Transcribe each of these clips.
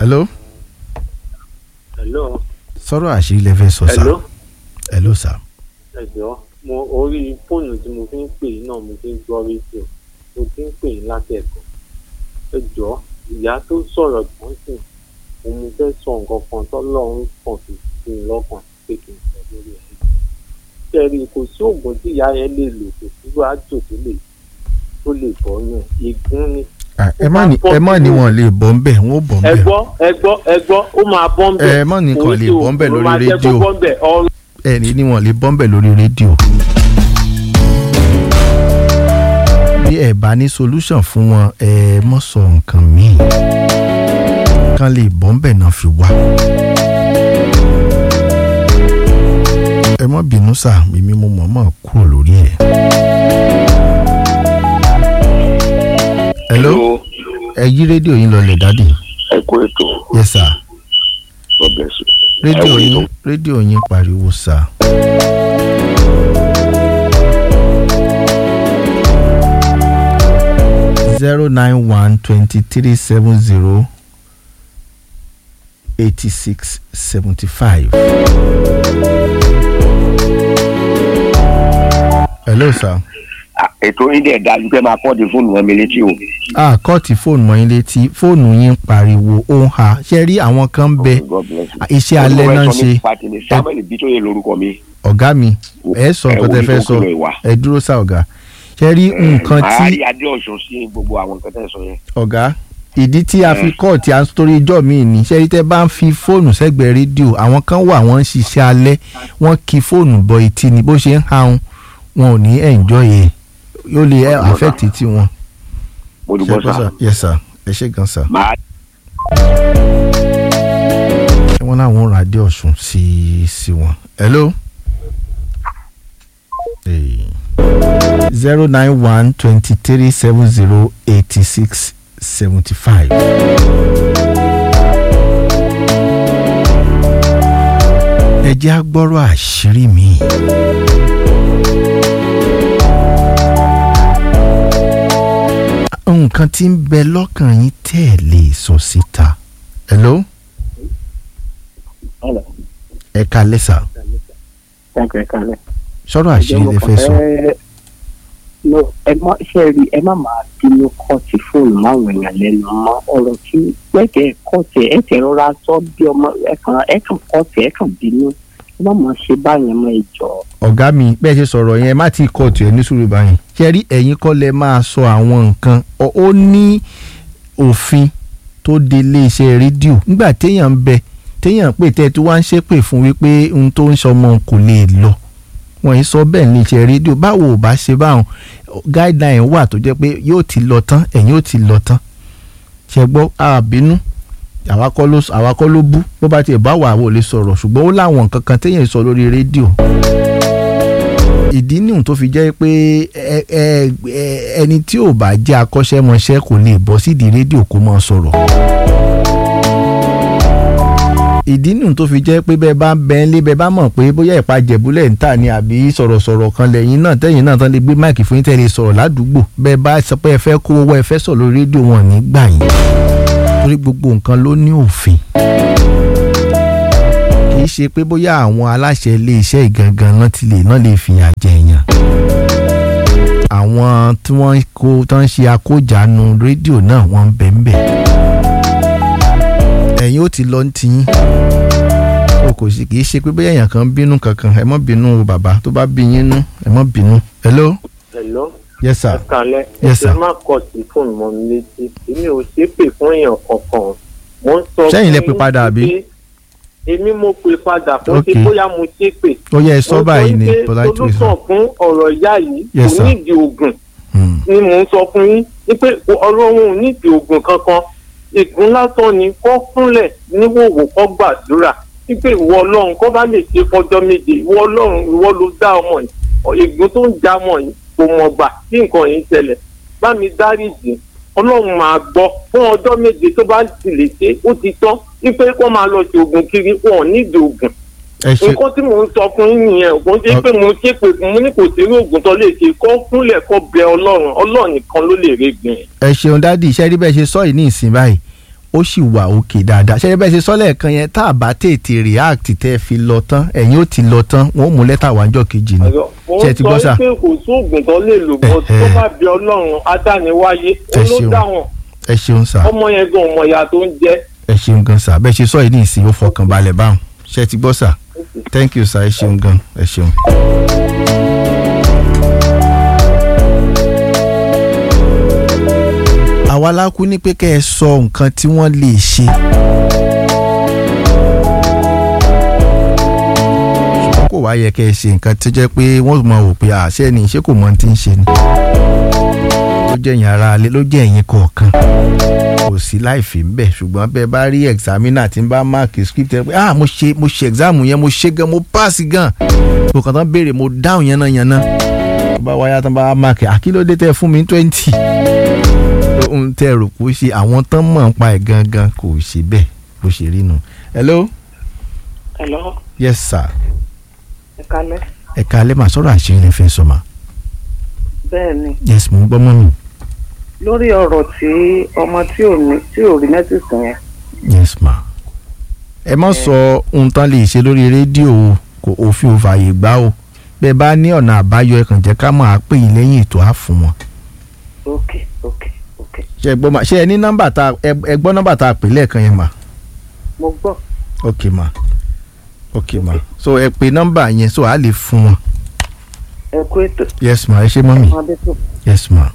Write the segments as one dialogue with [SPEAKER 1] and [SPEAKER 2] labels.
[SPEAKER 1] hello
[SPEAKER 2] hello
[SPEAKER 1] sọ̀rọ̀ àṣírí lẹ fẹ́ sọ sá
[SPEAKER 2] hello
[SPEAKER 1] hello sá
[SPEAKER 2] ẹjọ mo orí fóònù tí mo fi ń pè yín náà mo fi ń gbọ́ rédíò mo fi ń pè yín látẹ̀kọ́ ẹjọ ìyá tó sọ̀rọ̀ tán sì òun mo fẹ́ sọ nǹkan kan tọ́lọ́run kàn fi sí mi lọ́kàn pé kí n sọ lórí ẹ̀ kẹrì kò sí oògùn tí ìyá yẹn lè lò kò sí wàásù tó lè tó lè bọ́ yàn ègún ni
[SPEAKER 1] Ah, ẹ má ní ẹ má ní wọn lè bọ́ ń bẹ̀ wọ́n bọ́ ń
[SPEAKER 2] ẹ
[SPEAKER 1] bẹ̀
[SPEAKER 2] gbọ́ ẹ gbọ́ ẹ gbọ́ ó máa bọ́ ń bẹ̀
[SPEAKER 1] Ẹ má ní kan lè bọ́ ń bẹ̀
[SPEAKER 2] Kò sí
[SPEAKER 1] lórí
[SPEAKER 2] oògùn ló máa jẹ́ kó
[SPEAKER 1] rédíò.
[SPEAKER 2] bọ́ ń bẹ̀ ọ
[SPEAKER 1] ẹ ní ní wọn lè bọ́ ń bẹ̀ lórí rédíò. bí ẹ bá ní solution fún wọn ẹ mọ̀ sọ nǹkan míì kan lè bọ́ ń bẹ̀ náà fi wá. ẹ má bínú sá mímí mo mọ̀ mọ̀ kúrò lórí ẹ̀. hello ẹ yí rédíò yín lọlẹ̀ dádì
[SPEAKER 3] ẹ kú ètò
[SPEAKER 1] yes sir
[SPEAKER 3] ọbẹ̀ sùn.
[SPEAKER 1] rédíò
[SPEAKER 3] Ẹ wo
[SPEAKER 1] yín
[SPEAKER 3] ètò.
[SPEAKER 1] rédíò yín pariwo sá. zero nine one twenty three seven zero eighty six seventy five. hello sir.
[SPEAKER 3] Ah, ètò yín dẹ̀ dájú pé máa kọ́ di fóònù wọn mi létí o.
[SPEAKER 1] ah kọ́ọ̀tì fóònù mọ́ yín létí fóònù yín ń pariwo ó ń ha ṣe rí àwọn kan ń bẹ
[SPEAKER 3] God bless you.
[SPEAKER 1] Ah, iṣẹ́ alẹ́ náà ń ṣe
[SPEAKER 3] pàtì ní samuel bitoye lorúkọ mi.
[SPEAKER 1] ọ̀gá mi ẹ sọ
[SPEAKER 3] ẹ
[SPEAKER 1] nǹkan
[SPEAKER 3] wo
[SPEAKER 1] tẹ
[SPEAKER 3] ibi
[SPEAKER 1] fẹ́
[SPEAKER 3] tó
[SPEAKER 1] sọ
[SPEAKER 3] kúrò ìwà.
[SPEAKER 1] ẹ dúró sá ọ̀gá ṣe rí nǹkan tí
[SPEAKER 3] àárí adé ọ̀ṣun sí gbogbo àwọn nǹkan tẹ́ ẹ sọ yẹn.
[SPEAKER 1] ọ̀gá ìdí tí a fi kọ́ tí a ń torí ijọ́ mi ní ṣe rí tẹ́ bá ń fi fóònù sẹ́gbẹ̀ẹ́ rédíò àwọn kan wà wọ́n ń ṣiṣẹ́ alẹ́ wọ́n kí fóònù bọ etí ni bó ṣe ń hahun wọn ò ní enjoy ẹ̀ yóò lè affect tí wọn.
[SPEAKER 3] mo dùgbọ́ sá.
[SPEAKER 1] yes sir ẹ ṣe gan sir.
[SPEAKER 3] màá
[SPEAKER 1] wọ́n láwọn ra adé ọ̀ṣun sí sí wọn. hello. zero nine one twenty three seven zero eighty six seventy five. ẹ jẹ́ á gbọ́rọ̀ àṣírí mi. nǹkan tí ń bẹ lọ́kàn yín tẹ́ ẹ lè sọ síta. hello
[SPEAKER 4] Hello.
[SPEAKER 1] ẹ kalẹ́ sà
[SPEAKER 4] Thank you, ẹ kálẹ̀.
[SPEAKER 1] sọ̀rọ̀ àṣírí lè fẹ́ sọ.
[SPEAKER 4] Ẹ- no, ẹ má ṣe rí ẹ má máa bínú kọ́ọ̀tì fóònù máwọn èèyàn lẹ́nu mọ́ ọ̀rọ̀ tí pẹ́ẹ́kẹ́ kọ́ọ̀tì ẹ tẹ̀ rọra sọ bí ọmọ ẹ kàn ẹ kàn kọ́ọ̀tì ẹ kàn bínú ẹ má máa ṣe báyẹn mọ́ ìjọ.
[SPEAKER 1] ọ̀gá mi bẹ́ẹ̀ ṣe sọ̀rọ̀ yẹn má ti kóòtù ẹ̀ ní sùúrù báyìí ṣe rí ẹ̀yin kọ́ lẹ máa sọ àwọn nǹkan ọ- ó ní òfin tó de iléeṣẹ́ rédíò nígbà téèyàn ń bẹ téèyàn pè tẹ́ tó wá ń ṣépè fún wípé ohun tó ń sọmọ kò lè lọ wọ́n yìí sọ bẹ́ẹ̀ ní iṣẹ́ rédíò báwo ò bá ṣe báwọn guideline wà tó jẹ́ pé yóò ti lọ tán ẹ̀yin ó ti lọ tán ṣe gbọ́ àbínú àwa kọ́ ló àwa kọ́ ló bú bó bá tiẹ̀ bá wà àwọn ò lè sọ̀rọ̀ ṣùgbọ́n ó láwọn nǹkan kan téèyàn sọ lórí rédíò ìdí nìhun tó fi jẹ́ pé ẹ- ẹ- ẹ- ẹni tí ò bá jẹ́ akọ́ṣẹ́mọṣẹ́ kò lè bọ́ sídìí rédíò kó máa sọ̀rọ̀ ìdí nìhun tó fi jẹ́ pé bẹ́ẹ̀ bá ń bẹ ń lé bẹ́ẹ̀ bá mọ̀ pé bóyá ìpa jẹ̀búlẹ̀ ń tà ní àbí sọ̀rọ̀sọ̀rọ̀ kan lẹ́yìn náà tẹ́yìn náà tán lè gbé máìkì fún yín tẹ́lẹ̀ sọ̀rọ̀ ládùúgbò bẹ́ẹ̀ bá sọ pé ẹ fẹ́ kó owó ẹ fẹ́ sọ̀rọ̀ lórí rédíò wọn ní gbà yín torí gbogbo nǹkan ló ní òfin kì í ṣe pé bóyá àwọn aláṣẹ iléeṣẹ́ ìgangan náà ti lè náà lè fìyà jẹ èèyàn àwọn tí wọ́n kó tán ń ṣe akójàánu rédíò náà wọ́n ń bẹ̀ ń bẹ̀ ẹ̀yin ó ti lọ ń tiyín o kò sí kì í ṣe pé bóyá èèyàn kan ń bínú kankan ẹ mọ́ bínú o bàbá tó bá bí yín nú ẹ mọ́ bínú hello
[SPEAKER 2] hello
[SPEAKER 1] yes sir
[SPEAKER 2] ẹ kálẹ̀
[SPEAKER 1] Yes,
[SPEAKER 2] ẹ
[SPEAKER 1] sir.
[SPEAKER 2] má kọ sí fóònù mọ́ mi létí èmi ò ṣépè fún èèyàn kankan mo ń sọ
[SPEAKER 1] Sẹ́yìn lẹ
[SPEAKER 2] fún
[SPEAKER 1] pè
[SPEAKER 2] yín
[SPEAKER 1] padà, àbí?
[SPEAKER 2] pé èmi mo pè padà fún
[SPEAKER 1] Ok.
[SPEAKER 2] ṣe bóyá mo ṣépè
[SPEAKER 1] ó yẹ ẹ sọ báyìí ní
[SPEAKER 2] mo sọ
[SPEAKER 1] polite
[SPEAKER 2] wípé
[SPEAKER 1] way sir.
[SPEAKER 2] solúsàn fún ọ̀rọ̀ ìyá yìí
[SPEAKER 1] Yes,
[SPEAKER 2] kò
[SPEAKER 1] sir.
[SPEAKER 2] nídìí oògùn
[SPEAKER 1] Hmm.
[SPEAKER 2] ni mò ń sọ fún yín wípé ọlọ́run ò nídìí oògùn kankan ìgún lásán ni kó kúnlẹ̀ níwòwò kó gbàdúrà wípé ìwọ ọlọ́run kó bá lè ṣe fọjọ́ méje ìwọ ọlọ́run ìwọ ló dá ọmọ yìí ìgún tó ń já ọmọ yìí kò mọ̀ gbà tí nǹkan yìí ṣẹlẹ̀ bá mi dáríjì ọlọ́run máa gbọ́ fún ọjọ́ méje tó bá ti lè ṣe ó ti tán wípé kó máa lọ ṣe oògùn kiri wọn ò nídìí oògùn
[SPEAKER 1] ẹ ṣe
[SPEAKER 2] nǹkan tí mò ń sọ fún yín nìyẹn kò ń ṣe pé mo ṣe pé mo ní kò sí irú oògùn tó lè ṣe kó kúnlẹ̀ kó bẹ ọlọ́run ọlọ́run nìkan ló lè rí gbìn.
[SPEAKER 1] ẹ ṣeun dádì iṣẹ́ rí bẹ́ẹ̀ ṣe sọ yìí ní ìsìn báyìí ó sì wà òkè dáadáa ṣe bẹ́ẹ̀ ṣe sọ́lẹ̀ kan yẹn tá a bá tètè react tẹ́ ẹ fi lọ tán ẹ̀yin ó ti lọ tán wọ́n ó mú lẹ́tà wájọ́ kejì ni
[SPEAKER 2] mo
[SPEAKER 1] ṣe ti gbọ́
[SPEAKER 2] ń
[SPEAKER 1] sà
[SPEAKER 2] sọ pé kò sóògùn tó lè lò bọ́ tó
[SPEAKER 1] Ẹ̀hẹ̀.
[SPEAKER 2] bá bí ọlọ́run adániwáyé ó
[SPEAKER 1] Ẹ
[SPEAKER 2] ló
[SPEAKER 1] ṣeun.
[SPEAKER 2] dá wọn
[SPEAKER 1] ẹ ṣeun sà
[SPEAKER 2] ọmọ yẹn gan ọmọ ìyá tó ń jẹ
[SPEAKER 1] ẹ ṣeun gan sà bẹ́ẹ̀ ṣe sọ yìí ní ìsìn ó fọkàn balẹ̀ báwọn ṣe ti gbọ́ sà thank you sà ẹ ṣeun gan ẹ ṣeun. àwa la kú ní pé kẹ́ ẹ sọ nǹkan tí wọ́n lè ṣe. ṣùgbọ́n kò wá yẹ kẹ́ ẹ ṣe nǹkan tó jẹ́ pé wọ́n mọ̀ wò pé àṣẹ ni ṣé kò mọ ohun tí ń ṣe ni. ló jẹ́ ẹ̀yin ara alẹ́ ló jẹ́ ẹ̀yin kọ̀ọ̀kan kò sí láìfì ń bẹ̀ ṣùgbọ́n bẹ́ẹ̀ bá rí examiner tí ń bá máàkì script ẹ pé ah mo ṣe mo ṣe exam yẹn mo ṣe gan mo pass gan mo kàn tán béèrè mo dáhùn yẹn náà yẹn náà tó bá wáyà tán bá máàkì àkílódé tẹ fún mi twenty ohun tẹ rò kó ṣe àwọn tán mọ̀ ń pa ẹ̀ gangan kò ṣe bẹ́ẹ̀ bó ṣe rí nu. hello
[SPEAKER 5] Hello,
[SPEAKER 1] yes sir
[SPEAKER 5] ẹ kálẹ́.
[SPEAKER 1] ẹ̀ka alẹ́ màá sọ̀rọ̀ àṣírí lè fẹ́ sọ ma
[SPEAKER 5] Bẹ́ẹ̀ ni,
[SPEAKER 1] yes mo ń gbọ́ mọ́ mi
[SPEAKER 5] lórí ọ̀rọ̀ tí ọmọ tí ò ní tí ò rí mẹ́sìsì yẹn.
[SPEAKER 1] yes ma. ẹ má sọ ohun tán lè ṣe lórí rédíò o kò òfin ò fààyè gbà o bẹ́ẹ̀ bá ní ọ̀nà àbáyọ ẹ kàn jẹ́ ká máa pè yín lẹ́yìn ètò á fún wọn.
[SPEAKER 5] Ok, ok, ok.
[SPEAKER 1] ṣe ẹ gbọ́ ma ṣe ẹ ní nọ́mbà tá ẹ ẹ gbọ́ nọ́mbà tá a pè lẹ́ẹ̀kan yẹn ma
[SPEAKER 5] Mo gbọ́.
[SPEAKER 1] ok ma ok ma so ẹ pe nọ́mbà yẹn so a lè fún wọn
[SPEAKER 5] Ẹ kú ètò.
[SPEAKER 1] yes ma ẹ ṣe mọ́ mi
[SPEAKER 5] Ọmọdé tó.
[SPEAKER 1] yes ma.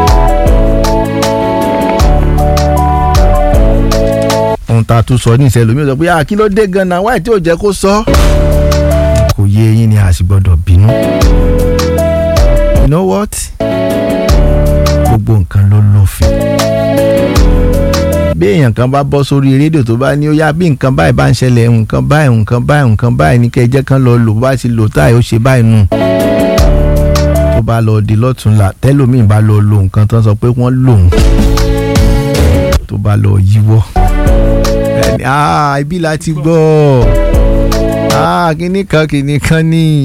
[SPEAKER 1] ohun tá a tún sọ ní ìṣẹ̀lómi sọ pé ah kí ló dé gan-an wáyé tí ò jẹ́ kó sọ. kò yé eyín ni a sì gbọ́dọ̀ bínú. you know what? gbogbo nǹkan ló lófin. bí èèyàn kan bá bọ́ sórí rédíò tó bá ní ó yá bí nǹkan báyìí bá ń ṣẹlẹ̀ nǹkan báyìí nǹkan báyìí nǹkan báyìí ní kẹ́ ẹ jẹ́ kán lọ lò bó bá ti lò táyà ó ṣe báyìí nù tó bá lọ di lọ́túnla tẹ́lómìn bá lọ lo nǹkan tó ń sọ pé wọ́n lòun tó bá lọ yíwọ́ ẹni ah ibi la ti gbọ́ ah kíní kan kíní kan ní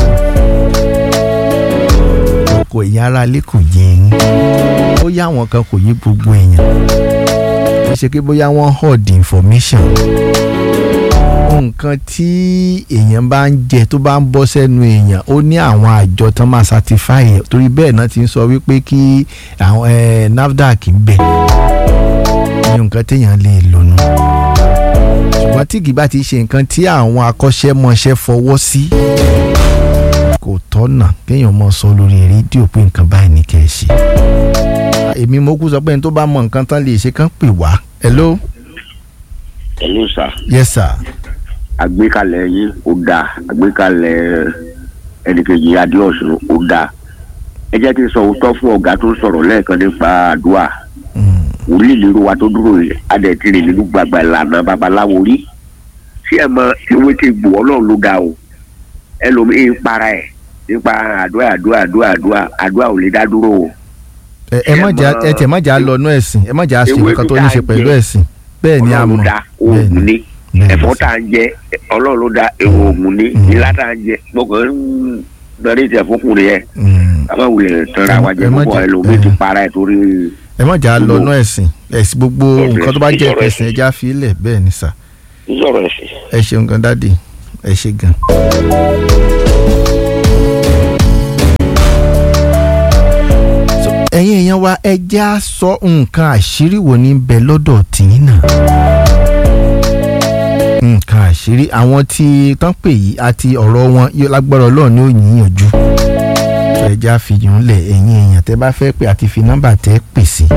[SPEAKER 1] ọkọ̀ èèyàn ara lé kò yé yín ó yá àwọn kan kò yé gbogbo èèyàn kì í ṣe pé bóyá wọ́n hoard information nǹkan tí èèyàn bá ń jẹ tó bá ń bọ́ sẹ́nu èèyàn ó ní àwọn àjọ tán máa certify ẹ̀ torí bẹ́ẹ̀ náà ti ń sọ wípé kí àwọn eh, NAFDAC ń bẹ̀ ní nǹkan téèyàn lè lò nù ṣùgbọ́n tí kì bá ti ṣe nǹkan tí àwọn akọ́ṣẹ́mọṣẹ́ fọwọ́ sí kò tọ́nà kéèyàn mọ sọ lórí rédíò pé nǹkan báyìí ní kẹ́ ẹ ṣe èmi mo kú sọ pé ẹni tó bá mọ nǹkan tán lè ṣe kán pè wá hello
[SPEAKER 3] hello sir
[SPEAKER 1] yes sir
[SPEAKER 3] àgbékalẹ̀ yín ó dáa àgbékalẹ̀ ẹnìkejì adéọ̀sùn ó dáa ẹ jẹ́ kí n sọ òótọ́ fún ọ̀gá tó sọ̀rọ̀ lẹ́ẹ̀kan nípa àdúrà
[SPEAKER 1] Mm.
[SPEAKER 3] wòlíì lérò wa tó dúró yìí adẹ̀tìrì nínú gbàgbà ìlànà babaláwo rí tí ẹ mọ ewé tí gbò ọlọ́run ló ga o ẹlòmíín para ẹ̀ nípa àdúrà àdúrà àdúrà àdúrà àdúrà ò lè dá dúró o
[SPEAKER 1] ẹ ẹ má jà ẹ tẹ má jà lọ nú ẹ̀sìn ẹ má jà ṣe
[SPEAKER 3] Ewé
[SPEAKER 1] nǹkan tó
[SPEAKER 3] tó
[SPEAKER 1] ní
[SPEAKER 3] dáa
[SPEAKER 1] ṣe pẹ̀lú
[SPEAKER 3] jẹ.
[SPEAKER 1] ẹ̀sìn bẹ́ẹ̀ ni a
[SPEAKER 3] ọlọ́run ló
[SPEAKER 1] mọ̀
[SPEAKER 3] dá
[SPEAKER 1] bẹ́ẹ̀
[SPEAKER 3] oògùn
[SPEAKER 1] ni
[SPEAKER 3] ní
[SPEAKER 1] bẹ́ẹ̀ ni
[SPEAKER 3] ẹ̀fọ́ tá à ń jẹ ọlọ́run ló dá ewu oògùn ní
[SPEAKER 1] Mm.
[SPEAKER 3] ilá tá à ń jẹ gbọ́kàn ń lọrí ìtẹ̀ fúnkùnrin yẹn
[SPEAKER 1] Mm.
[SPEAKER 3] kábà wulẹ̀ tọ́ra wa jẹ
[SPEAKER 1] Ẹ má
[SPEAKER 3] púpọ̀
[SPEAKER 1] jẹ-
[SPEAKER 3] ẹlòmíín ti
[SPEAKER 1] ẹ.
[SPEAKER 3] para ẹ̀ torí
[SPEAKER 1] ẹ má jà lọ
[SPEAKER 3] Gbogbo-
[SPEAKER 1] nú ẹ̀sìn ẹ̀sìn gbogbo
[SPEAKER 3] Ọ̀rọ̀
[SPEAKER 1] nǹkan tó bá jẹ́
[SPEAKER 3] ẹ̀sìn,
[SPEAKER 1] ẹ̀sìn ẹja fi lẹ̀ bẹ́ẹ̀ ni sà
[SPEAKER 3] sọ̀rọ̀ ẹ̀sìn.
[SPEAKER 1] ẹ ṣeun gan dádì ẹ ṣe gan. So, ẹ̀yin èèyàn wa ẹ jẹ́ á sọ nǹkan àṣírí wo ní bẹ lọ́dọ̀ tìyín náà. nǹkan àṣírí àwọn tí tán pè yìí àti ọ̀rọ̀ wọn yóò lágbára ọlọ́run ní òyìnbó ẹ jẹ́ á fi yùn lẹ̀ ẹ̀yin èèyàn tẹ́ bá fẹ́ pè àti fi nọ́mbà tẹ́ pè sí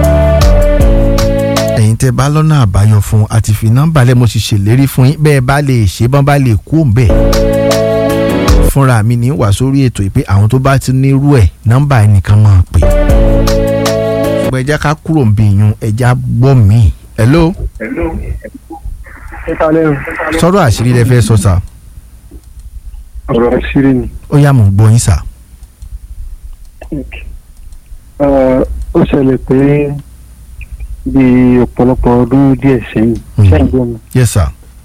[SPEAKER 1] ẹ̀yin tẹ́ bá lọ́nà àbáyọ fún àti fi nọ́mbà lẹ́ mo sì ṣèlérí fún yín bẹ́ẹ̀ bá lè ṣe bọ́n bá lè kú òǹbẹ̀ fúnra mi ní wà sórí ètò ìpè àwọn tó bá ti nírú ẹ̀ nọ́mbà ẹnìkan máa pè ṣùgbọ́n ẹ jẹ́ ká kúrò ń bí yun ẹ já gbọ́ mí. hello
[SPEAKER 6] ẹ kalẹ́ o
[SPEAKER 1] sọ̀rọ̀ àṣírí lẹ fẹ́ sọ sà
[SPEAKER 6] ọ̀rọ̀ àṣírí ni
[SPEAKER 1] ó yá mò ń gbọ́ yín sà.
[SPEAKER 6] Ẹ, ó ṣẹlẹ̀ pé bí ọ̀pọ̀lọpọ̀ ọdún díẹ̀ sẹ́yìn
[SPEAKER 1] Mm.
[SPEAKER 6] sẹ́yìn gbọ́ mi
[SPEAKER 1] yes sir.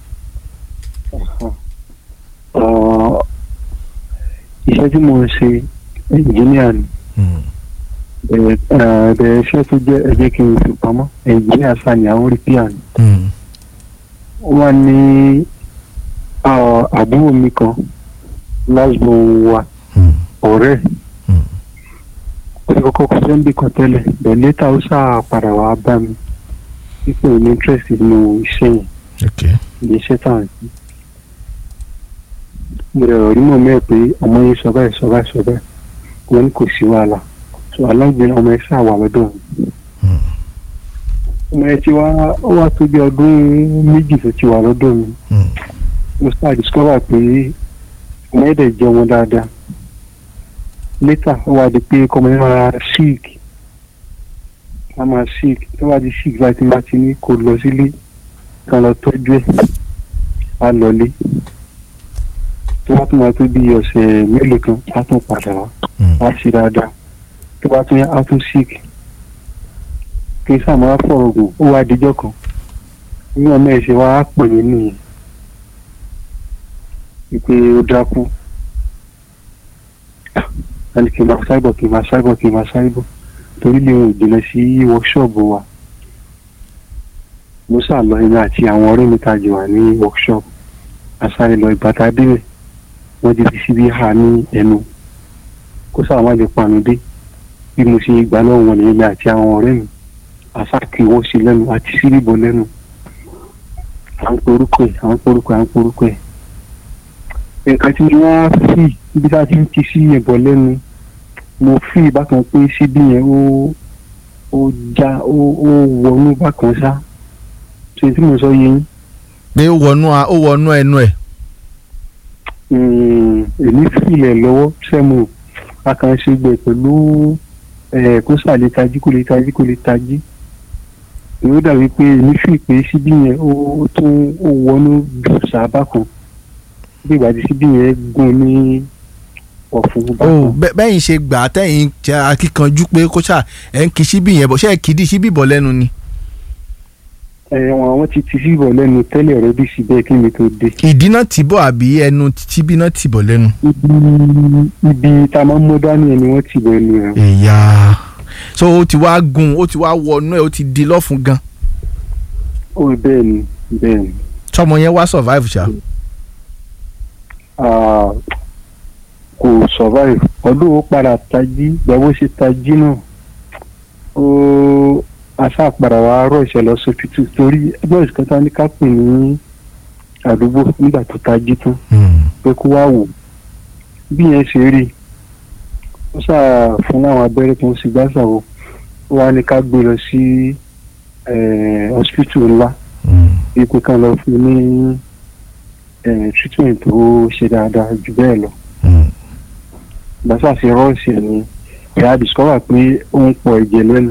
[SPEAKER 6] Ọ, iṣẹ́ tí mo ń ṣe ẹnjìníà ni
[SPEAKER 1] Mm.
[SPEAKER 6] ẹ̀ẹ́dẹ̀ iṣẹ́ tó jẹ́ ẹ̀jẹ̀ kí n fi pamọ́ ẹ̀ǹjìníà sani àwọn rí píà ni
[SPEAKER 1] Mm.
[SPEAKER 6] wọ́n ní ah, àbúrò mi kan lásìkò wa
[SPEAKER 1] Mm.
[SPEAKER 6] ọ̀rẹ́
[SPEAKER 1] Mm.
[SPEAKER 6] ó ti kọ́kọ́ kọ́ sẹ́ńbì kan tẹ́lẹ̀ bẹ́ẹ̀ létà ó sáà padà wá bá mi wípé òun ní interest nínú iṣẹ́ yẹn
[SPEAKER 1] okay.
[SPEAKER 6] ilé iṣẹ́ tá à ń sí. mo rẹ̀ rí mọ̀ mẹ́ẹ̀ pé ọmọ yẹn sọ báyìí sọ báyìí sọ báyìí wọn ní kò sí wàhálà so alágbèrè ọmọ yẹn sáà wà lọ́dọ̀ mi.
[SPEAKER 1] Mm.
[SPEAKER 6] ọmọ yẹn ti wá ó wá tó bí ọdún méjì tó ti wà lọ́dọ̀ mi
[SPEAKER 1] Mm.
[SPEAKER 6] mo sáà discover pé ọmọ yẹn dẹ̀ jẹ́ ọmọ dáadáa later ó wá di pé kọ́mọ yẹn máa sick á máa sick tó bá di sick báyìí tí wọ́n ti ní kó lọ sílé kan lọ tọ́jú ẹ̀ á lọlé tó bá tún máa tó bí ọ̀sẹ̀ mélòó kan á tún padà wá
[SPEAKER 1] Mm.
[SPEAKER 6] á sí dáadáa tó bá tún yá á tún sick kí n sáà máa fọ̀rọ̀ gùn ó wá dijọ́ kan ní ọmọ ẹ̀ ṣe wá á pè mí nìyẹn wípé ó dákú ẹni kì í máa ṣáìbọ̀ kì í máa ṣáìbọ̀ kì í máa ṣáìbọ̀ torí lè rìn jìnnà sí workshop wa mo sá lọ èmi àti àwọn ọ̀rẹ́ mi tajì wà ní workshop asáré lọ ìbàtà débẹ̀ wọ́n ti fi síbi hà ní ẹnu kó sáà má lè panu dé bí mo ṣe gbà lọ́wọ́ wọn nìyẹn mi àti àwọn ọ̀rẹ́ mi àsákì wọ́n sí lẹ́nu àti síríbọ̀ lẹ́nu à ń porúkọ ẹ̀ à ń porúkọ ẹ̀ à ń porúkọ ẹ̀ nǹkan tí wọ́n á fi ibi tá a ti ń ti sí ẹ̀bọ̀ lẹ́nu mo fi bákan pé síbí yẹn ó ó já ó ó wọnú bákan ṣá ṣe tí mo sọ yé yín
[SPEAKER 1] pé ó wọnú a- ó wọnú ẹnu ẹ̀.
[SPEAKER 6] Mm, èmi filẹ̀ lọ́wọ́ sẹ́mu akànṣegbè pẹ̀lú ẹ̀ kó sàlẹ̀ tají kó lè tají kó lè tají èmi ó dàbí pé èmi fi pé síbí yẹn ó ó tún ó wọnú jù sábà kan bí ìgbà tí síbí yẹn gún ní ọ̀fun
[SPEAKER 1] ó
[SPEAKER 6] bákan.
[SPEAKER 1] bẹ́- bẹ́yìn ṣe gbà á tẹ̀yìn jẹ́ akíkanjú pé kó ṣáà ẹ̀ ń kí síbí yẹn bọ̀ ṣé ẹ̀ kì í di síbí bọ̀ lẹ́nu ni.
[SPEAKER 6] ẹ wọn àwọn ti ti síbọ̀ lẹ́nu tẹ́lẹ̀ rẹ bí síbẹ̀ kí mi tó dé.
[SPEAKER 1] ìdí náà tì bọ̀ àbí ẹnu síbí náà tì bọ̀ lẹ́nu.
[SPEAKER 6] ibi ibi tá a máa ń mú dání ẹni wọ́n ti bọ̀ ẹnu rẹ̀.
[SPEAKER 1] ìyá so ó ti wá gun ó ti wá wọnú ẹ̀ ó ti di lọ́fun gan.
[SPEAKER 6] ó bẹ́ẹ̀ ni bẹ́ẹ̀ ni.
[SPEAKER 1] tọmọ yẹn wá survive ṣá.
[SPEAKER 6] Ah, kò survive ọdún ó padà tají gbàgbó ṣe tají náà ó aṣáàpadà wa rọ ìṣẹ̀lẹ̀ ọsibítù torí ẹgbẹ́ ìṣẹ̀kẹta ní ká pè ní àdúgbò nígbà tó tají tán pé kó wá wò bí yẹn ṣe rí ó ṣáà fún láwọn abẹ́rẹ́ tó ń sì gbàṣà wò ó wá ní ká gbé lọ sí hospital ńlá ipò kan lọ fún ní eh, treatment tó ṣe dáadáa jù bẹ́ẹ̀ lọ gbàṣà ṣe rọ́ọ̀ṣì ẹ̀ ni ìyá discover pé ó ń pọ̀ ẹ̀jẹ̀ lẹ́nu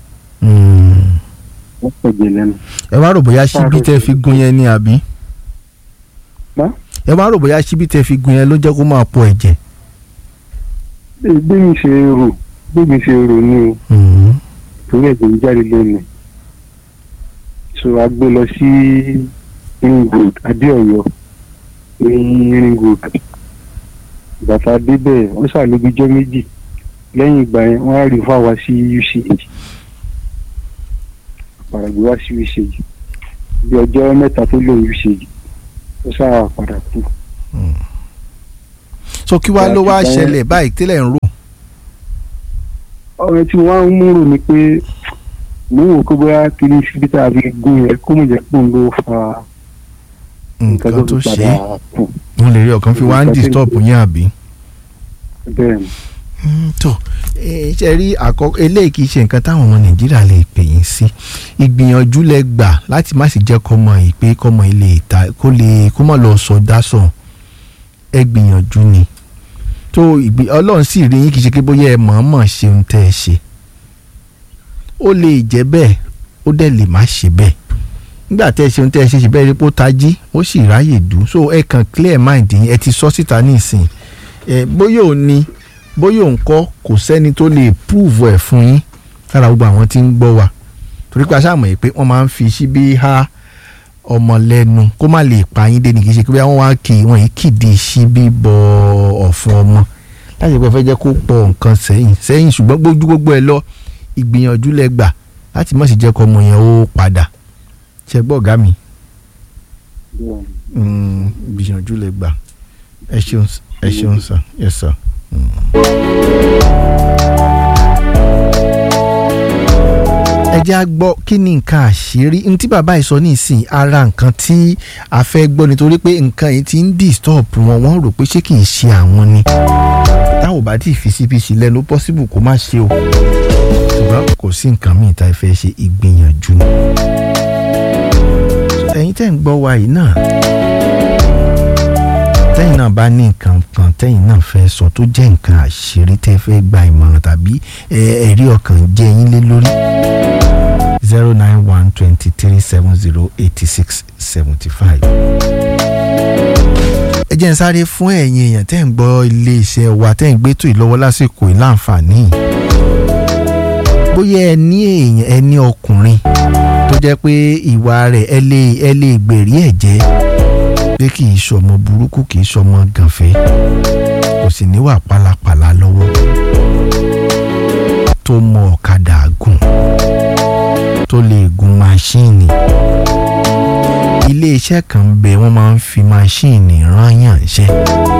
[SPEAKER 6] ó ń pọ̀ ẹ̀jẹ̀ lẹ́nu.
[SPEAKER 1] ẹ wá rò bóyá síbí tẹ́ fi gun yẹn ni àbí.
[SPEAKER 6] Má?
[SPEAKER 1] ẹ wá rò bóyá síbí tẹ́ fi gun yẹn ló jẹ́ kó máa pọ̀ ẹ̀jẹ̀.
[SPEAKER 6] Bí- bí mi ṣe rò bí mi ṣe rò ní o torí ẹ̀jẹ̀ ń jáde lẹ́nu so a gbé lọ sí ring road adéọyọ ní ring road bàtà débẹ̀ wọ́n ṣàlóbíjọ́ méjì lẹ́yìn ìgbà yẹn wọ́n á rí fún àwa sí uch àpàràgbé wá sí uch bí ọjọ́ mẹ́ta tó lò uch ó ṣáà padà kú.
[SPEAKER 1] so kí wàá ló wá
[SPEAKER 6] Ìgbà yẹn-
[SPEAKER 1] ṣẹlẹ̀ báyìí tẹ́lẹ̀ ń rò.
[SPEAKER 6] ọ̀rẹ́ tí wọ́n á ń múrò ni pé mo ń wò kó bóyá kí ní síbi tá a fi gún yẹn kó mọ̀ jẹ́ pé òun ló fa
[SPEAKER 1] nǹkan tó
[SPEAKER 6] fi
[SPEAKER 1] ṣe
[SPEAKER 6] padà
[SPEAKER 1] é
[SPEAKER 6] kú
[SPEAKER 1] wọn lè rí ọ̀kan fi wá ń
[SPEAKER 6] Nǹkan tó-
[SPEAKER 1] disturb yín àbí.
[SPEAKER 6] bẹ́ẹ̀ ni.
[SPEAKER 1] Mm, tó ẹ ṣe rí àkọ́kọ́ eléyìí kì í ṣe nǹkan táwọn ọmọ nàìjíríà lè pè yín sí ìgbìyànjú lẹ gbà láti má sì jẹ́ kọ́mọ yìí pé kọ́mọ yìí lè ta kó lè kó mọ̀ lọ sọ dásọ̀ ẹ gbìyànjú ni tó ìgbì ọlọ́run sì rí yín kì í ṣe pé bóyá ẹ mọ̀ọ́mọ̀ ṣe ohun tẹ́ ẹ ṣe ó lè jẹ́ bẹ́ẹ̀ ó dẹ̀ lè má ṣe bẹ́ẹ̀ nígbà tẹ́ ẹ ṣe ohun tẹ́ ẹ ṣe ṣe bẹ́ẹ̀ rí pé ó tají ó sì ráyè dùn so ẹ kàn clear mind yín ẹ ti sọ síta nísìn ẹ bóyá ò ní bóyá òun kọ́ kò sẹ́ni tó lè prove ẹ̀ fún yín lára gbogbo àwọn tí ń gbọ́ wa torí pé aṣáàmọ̀ yìí pé wọ́n máa ń fi síbí há ọmọ lẹ́nu kó má lè pa yín dé ní kì í ṣe pé wọ́n wá kì í wọ́n yìí kìdí síbí bọ ọ̀fun ọmọ láti pẹ́ fẹ́ jẹ́ kó pọ̀ nǹkan sẹ́yìn sẹ́yìn ṣùgbọ́n gbójú gbogbo ẹ lọ ìgbìyànjú lẹ gbà láti má sì jẹ́ kọ́ ọmọ yẹn ó padà ṣe gbọ́ ọ̀gá mi Mm, ìgbìyànjú lẹ gbà ẹ ṣeun ẹ ṣeun sir yes sir. ẹ jẹ́ á gbọ́ kí ni nǹkan àṣírí ní tí bàbá yìí sọ nísìnyí ara nǹkan tí a fẹ́ gbọ́ nítorí pé nǹkan yìí ti ń disturb wọn wọ́n rò pé ṣé kì í ṣe àwọn ni táwọn ò bá tí ì fi síbi sílẹ̀ ló possible kó má ṣe o ṣùgbọ́n kò sí nǹkan míì tá a fẹ́ ṣe ìgbìyànjú ni ẹ̀yin tẹ́ ń gbọ́ wa yìí náà tẹ́yìn náà bá ní nǹkan kan tẹ́yìn náà fẹ́ sọ tó jẹ́ nǹkan àṣírí tẹ́ fẹ́ gba ìmọ̀ràn tàbí ẹ, ẹ̀rí ọkàn jẹ́ yín lé lórí zero nine one twenty three seven zero eighty six seventy five. ẹ jẹ́ n sáré fún ẹ̀yin èèyàn tẹ́ ń gbọ́ iléeṣẹ́ wa tẹ́ ń gbé tó ìlọ́wọ́ lásìkò ìláǹfààní bóyá ẹ ní èèyàn ẹ ní ọkùnrin tó jẹ́ pé ìwà rẹ̀ ẹ lè ẹ lè gbèrí ẹ̀ jẹ́ pé kì í ṣọmọ burúkú kì í ṣọmọ gànfẹ́ kò sì níwà pálapàla lọ́wọ́ tó mọ ọ̀kadà gùn tó lè gun máṣíìnì iléeṣẹ́ kan ń bẹ wọ́n máa ń fi máṣíìnì rányàn ṣẹ́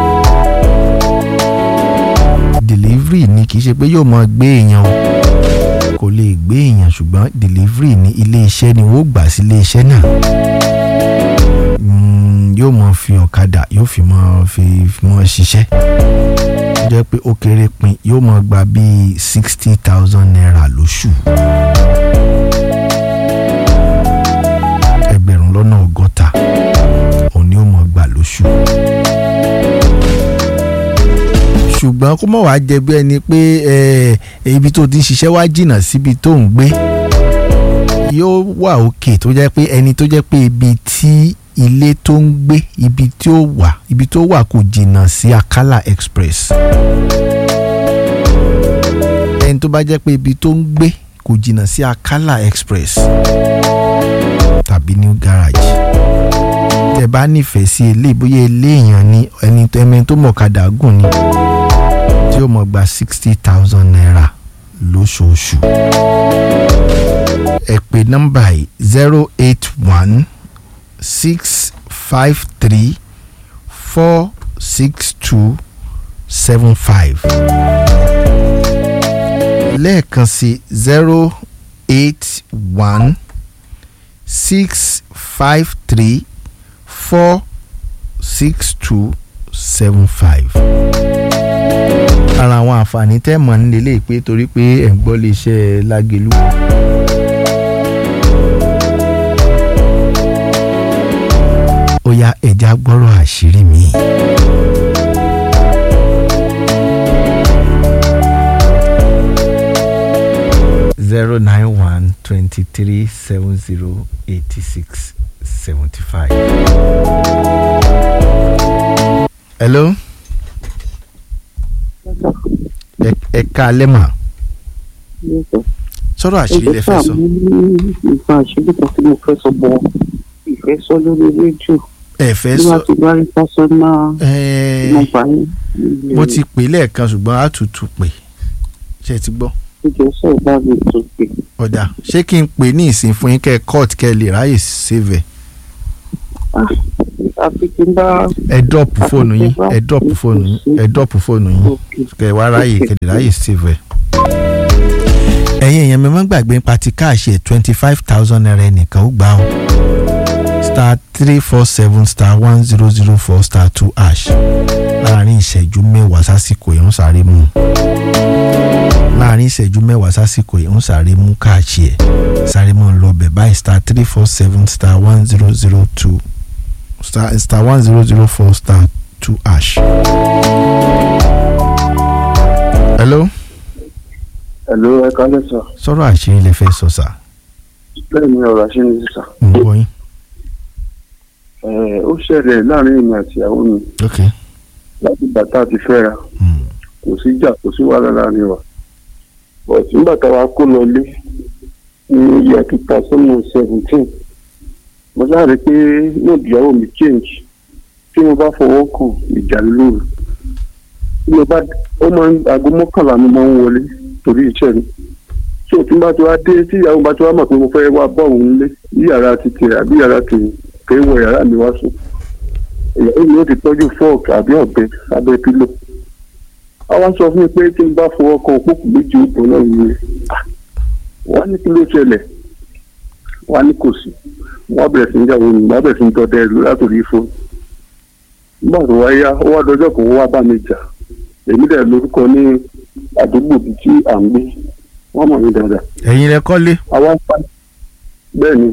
[SPEAKER 1] delivery ni kì í ṣe pé yóò máa gbé èèyàn o kò lè gbé èèyàn ṣùgbọ́n delivery ní iléeṣẹ́ ni wọ́n gbà sí iléeṣẹ́ náà Mm, yóò mọ fi ọ̀kadà yóò fi mọ fi fi mọ ṣiṣẹ́ ó jẹ́ pé ó kéré pin yóò mọ gba bíi sixty thousand naira lóṣù ẹgbẹ̀rún lọ́nà ọgọ́ta òun ni ó mọ gbà lóṣù ṣùgbọ́n kó mọ̀ wá jẹ bí ẹni pé eh, ibi tó ti ń ṣiṣẹ́ wá jìnnà síbi tó ń gbé yóò wà òkè tó jẹ́ pé ẹni tó jẹ́ pé ibi tí ilé tó ń gbé ibi tí ó wà ibi tó wà kò jìnnà sí Akala Express ẹni tó bá jẹ́ pé ibi tó ń gbé kò jìnnà sí Akala Express tàbí New Garage tẹ́ bá nífẹ̀ẹ́ sí ilé bóyá ilé èèyàn ni ẹni ẹni tó mọ̀kadà gùn ni tí ó mọ̀ gba sixty thousand naira lóṣooṣù ẹ pè nọ́mbà yìí zero eight one six five three four six two seven five lẹ́ẹ̀kan sí zero eight one six five three four six two seven five ara àwọn àǹfààní tẹ́ mọ̀ nílé lè pé torí pé ẹ̀ ń gbọ́ lè ṣe lágẹ̀lú. ó yá ẹja gbọ́rọ̀ àṣírí mi. zero nine one twenty three seven zero eighty six seventy five. hello ẹ ẹ káalẹ́ mà sọ̀rọ̀ àṣírí lẹ fẹ́ sọ.
[SPEAKER 4] nǹkan àṣírí kan tí mo fẹ́ sọ bọ̀ ìfẹ́ sọ lórí rédíò
[SPEAKER 1] ẹ fẹ́
[SPEAKER 4] bí
[SPEAKER 1] sọ
[SPEAKER 4] wọ́n ti bá rí pásọ́nà
[SPEAKER 1] ẹ
[SPEAKER 4] nọ́mbà yín
[SPEAKER 1] mo ti pè lẹ́ẹ̀kan ṣùgbọ́n a tún tún pè ṣe ti gbọ́
[SPEAKER 4] ìjọ sọ̀rọ̀ bá mi tó pé
[SPEAKER 1] ọ̀dà ṣé kí n pè ní ìsìn fún yín kẹ́ ẹ court kẹ́ ẹ lè ráyè save ẹ̀
[SPEAKER 4] àfi tí n bá
[SPEAKER 1] ẹ drop fóònù yín ẹ drop fóònù yín ẹ drop fóònù yín
[SPEAKER 4] òkè
[SPEAKER 1] kẹ́ ẹ wá ráyè kẹ́ ẹ lè ráyè save ẹ̀. ẹ̀yin èèyàn mi máa ń gbàgbé nípa ti káàṣì ẹ̀ twenty five thousand naira ẹnìkan ó gbà ó star three four seven star one zero zero four star two hash láàrin ìṣẹ́jú mẹ́wàá sásìkò yìí ń sáré mú láàrin ìṣẹ́jú mẹ́wàá sásìkò yìí ń sáré mú káàṣì ẹ̀ sáré mọ́ lọ bẹ̀ báyìí star three four seven star one zero zero two star star one zero zero four star two hash. hello
[SPEAKER 6] ẹ̀ló ẹ kálẹ̀ sà
[SPEAKER 1] sọ̀rọ̀ àṣírí lè fẹ́ sọ sà
[SPEAKER 6] bẹ́ẹ̀ ni ọ̀rọ̀ àṣírí ní sísà
[SPEAKER 1] ń gbọ́ yín.
[SPEAKER 6] ó ṣẹlẹ̀ láàrin èmi àti ìyàwó mi
[SPEAKER 1] ok
[SPEAKER 6] láti bàtà àti fẹ́ra
[SPEAKER 1] mm.
[SPEAKER 6] kò sí ìjà kò sí wàhálà láàrin wa but nígbà táwa kó lọlé ní year two thousand seventeen mo sáré pé náà ìyàwó mi change tí mo bá fọwọ́ kàn ìjà lóru tí mo bá ó máa ń aago mọ́kànlá mi máa ń wọlé torí iṣẹ́ mi so tí n bá ti wá dé tí ìyàwó bá ti wá mọ̀ pé mo fẹ́ wá bọ́ òun lé ní yàrá ti tẹ̀ àbí yàrá tèmi kì í wọ yàrá mi wá sùn ìyàwó mi ó ti tọ́jú fọ́ọ̀kì àbí ọ̀bẹ abẹ́ pílò àwa sọ fún mi pé tí n bá fọwọ́ kan òpópù méjì òpó náà ni wọ́n á ní kí ló ṣẹlẹ̀ wọ́n á ní kò sí wọ́n á bẹ̀rẹ̀ sí ní ìyàwó mi wọ́n á bẹ̀rẹ̀ sí ní tọ́tẹ́ látòrí fóònù nígbà tó wá yá ó wá dọjọ́ kan ó wá bá mi jà èmi dẹ̀ lórúkọ ní àdúgbò bíi tí à ń gbé wọ́n mọ̀ mí dáadáa
[SPEAKER 1] ẹ̀yin lẹ kọ́lé
[SPEAKER 6] àwa ń pa bẹ́ẹ̀ ni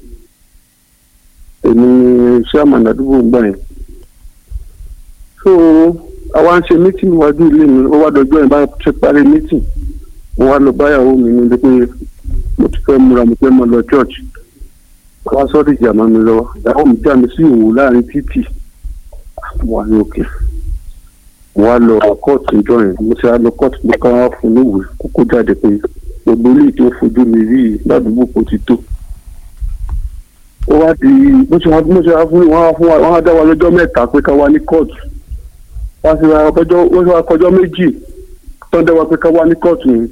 [SPEAKER 6] èmi chairman àdúgbò ń gbà yẹn so àwa ń ṣe meeting níwájú ilé mi ó wá dọjọ́ yẹn bá ṣe parí meeting mo wá lọ báyàwó mi ní pé mo ti fẹ́ múra mo fẹ́ mọ lọ church wá sọ́ọ́dì ìjà mọ́ mi lọ́wọ́ ìyàwó mi já mi sí òwò láàrin títì mo wà ní òkè mo wá lọ kóòtù ìjọ yẹn mo ti wá lọ kóòtù mo ká wá fún níwèé kókó jáde pé gbogbo ilé tó fojú mi rí i ládùúgbò kò ti tó ó wá di bó ṣe wá bó ṣe wá fún wọn wá fún wa wọn wá dá wa lọ́jọ́ mẹ́ta pé ká wá ní kóòtù wá sí wa kọjọ́ ó ṣe wá kọjọ́ méjì tó ń dá wa pé ká wá ní kóòtù yẹn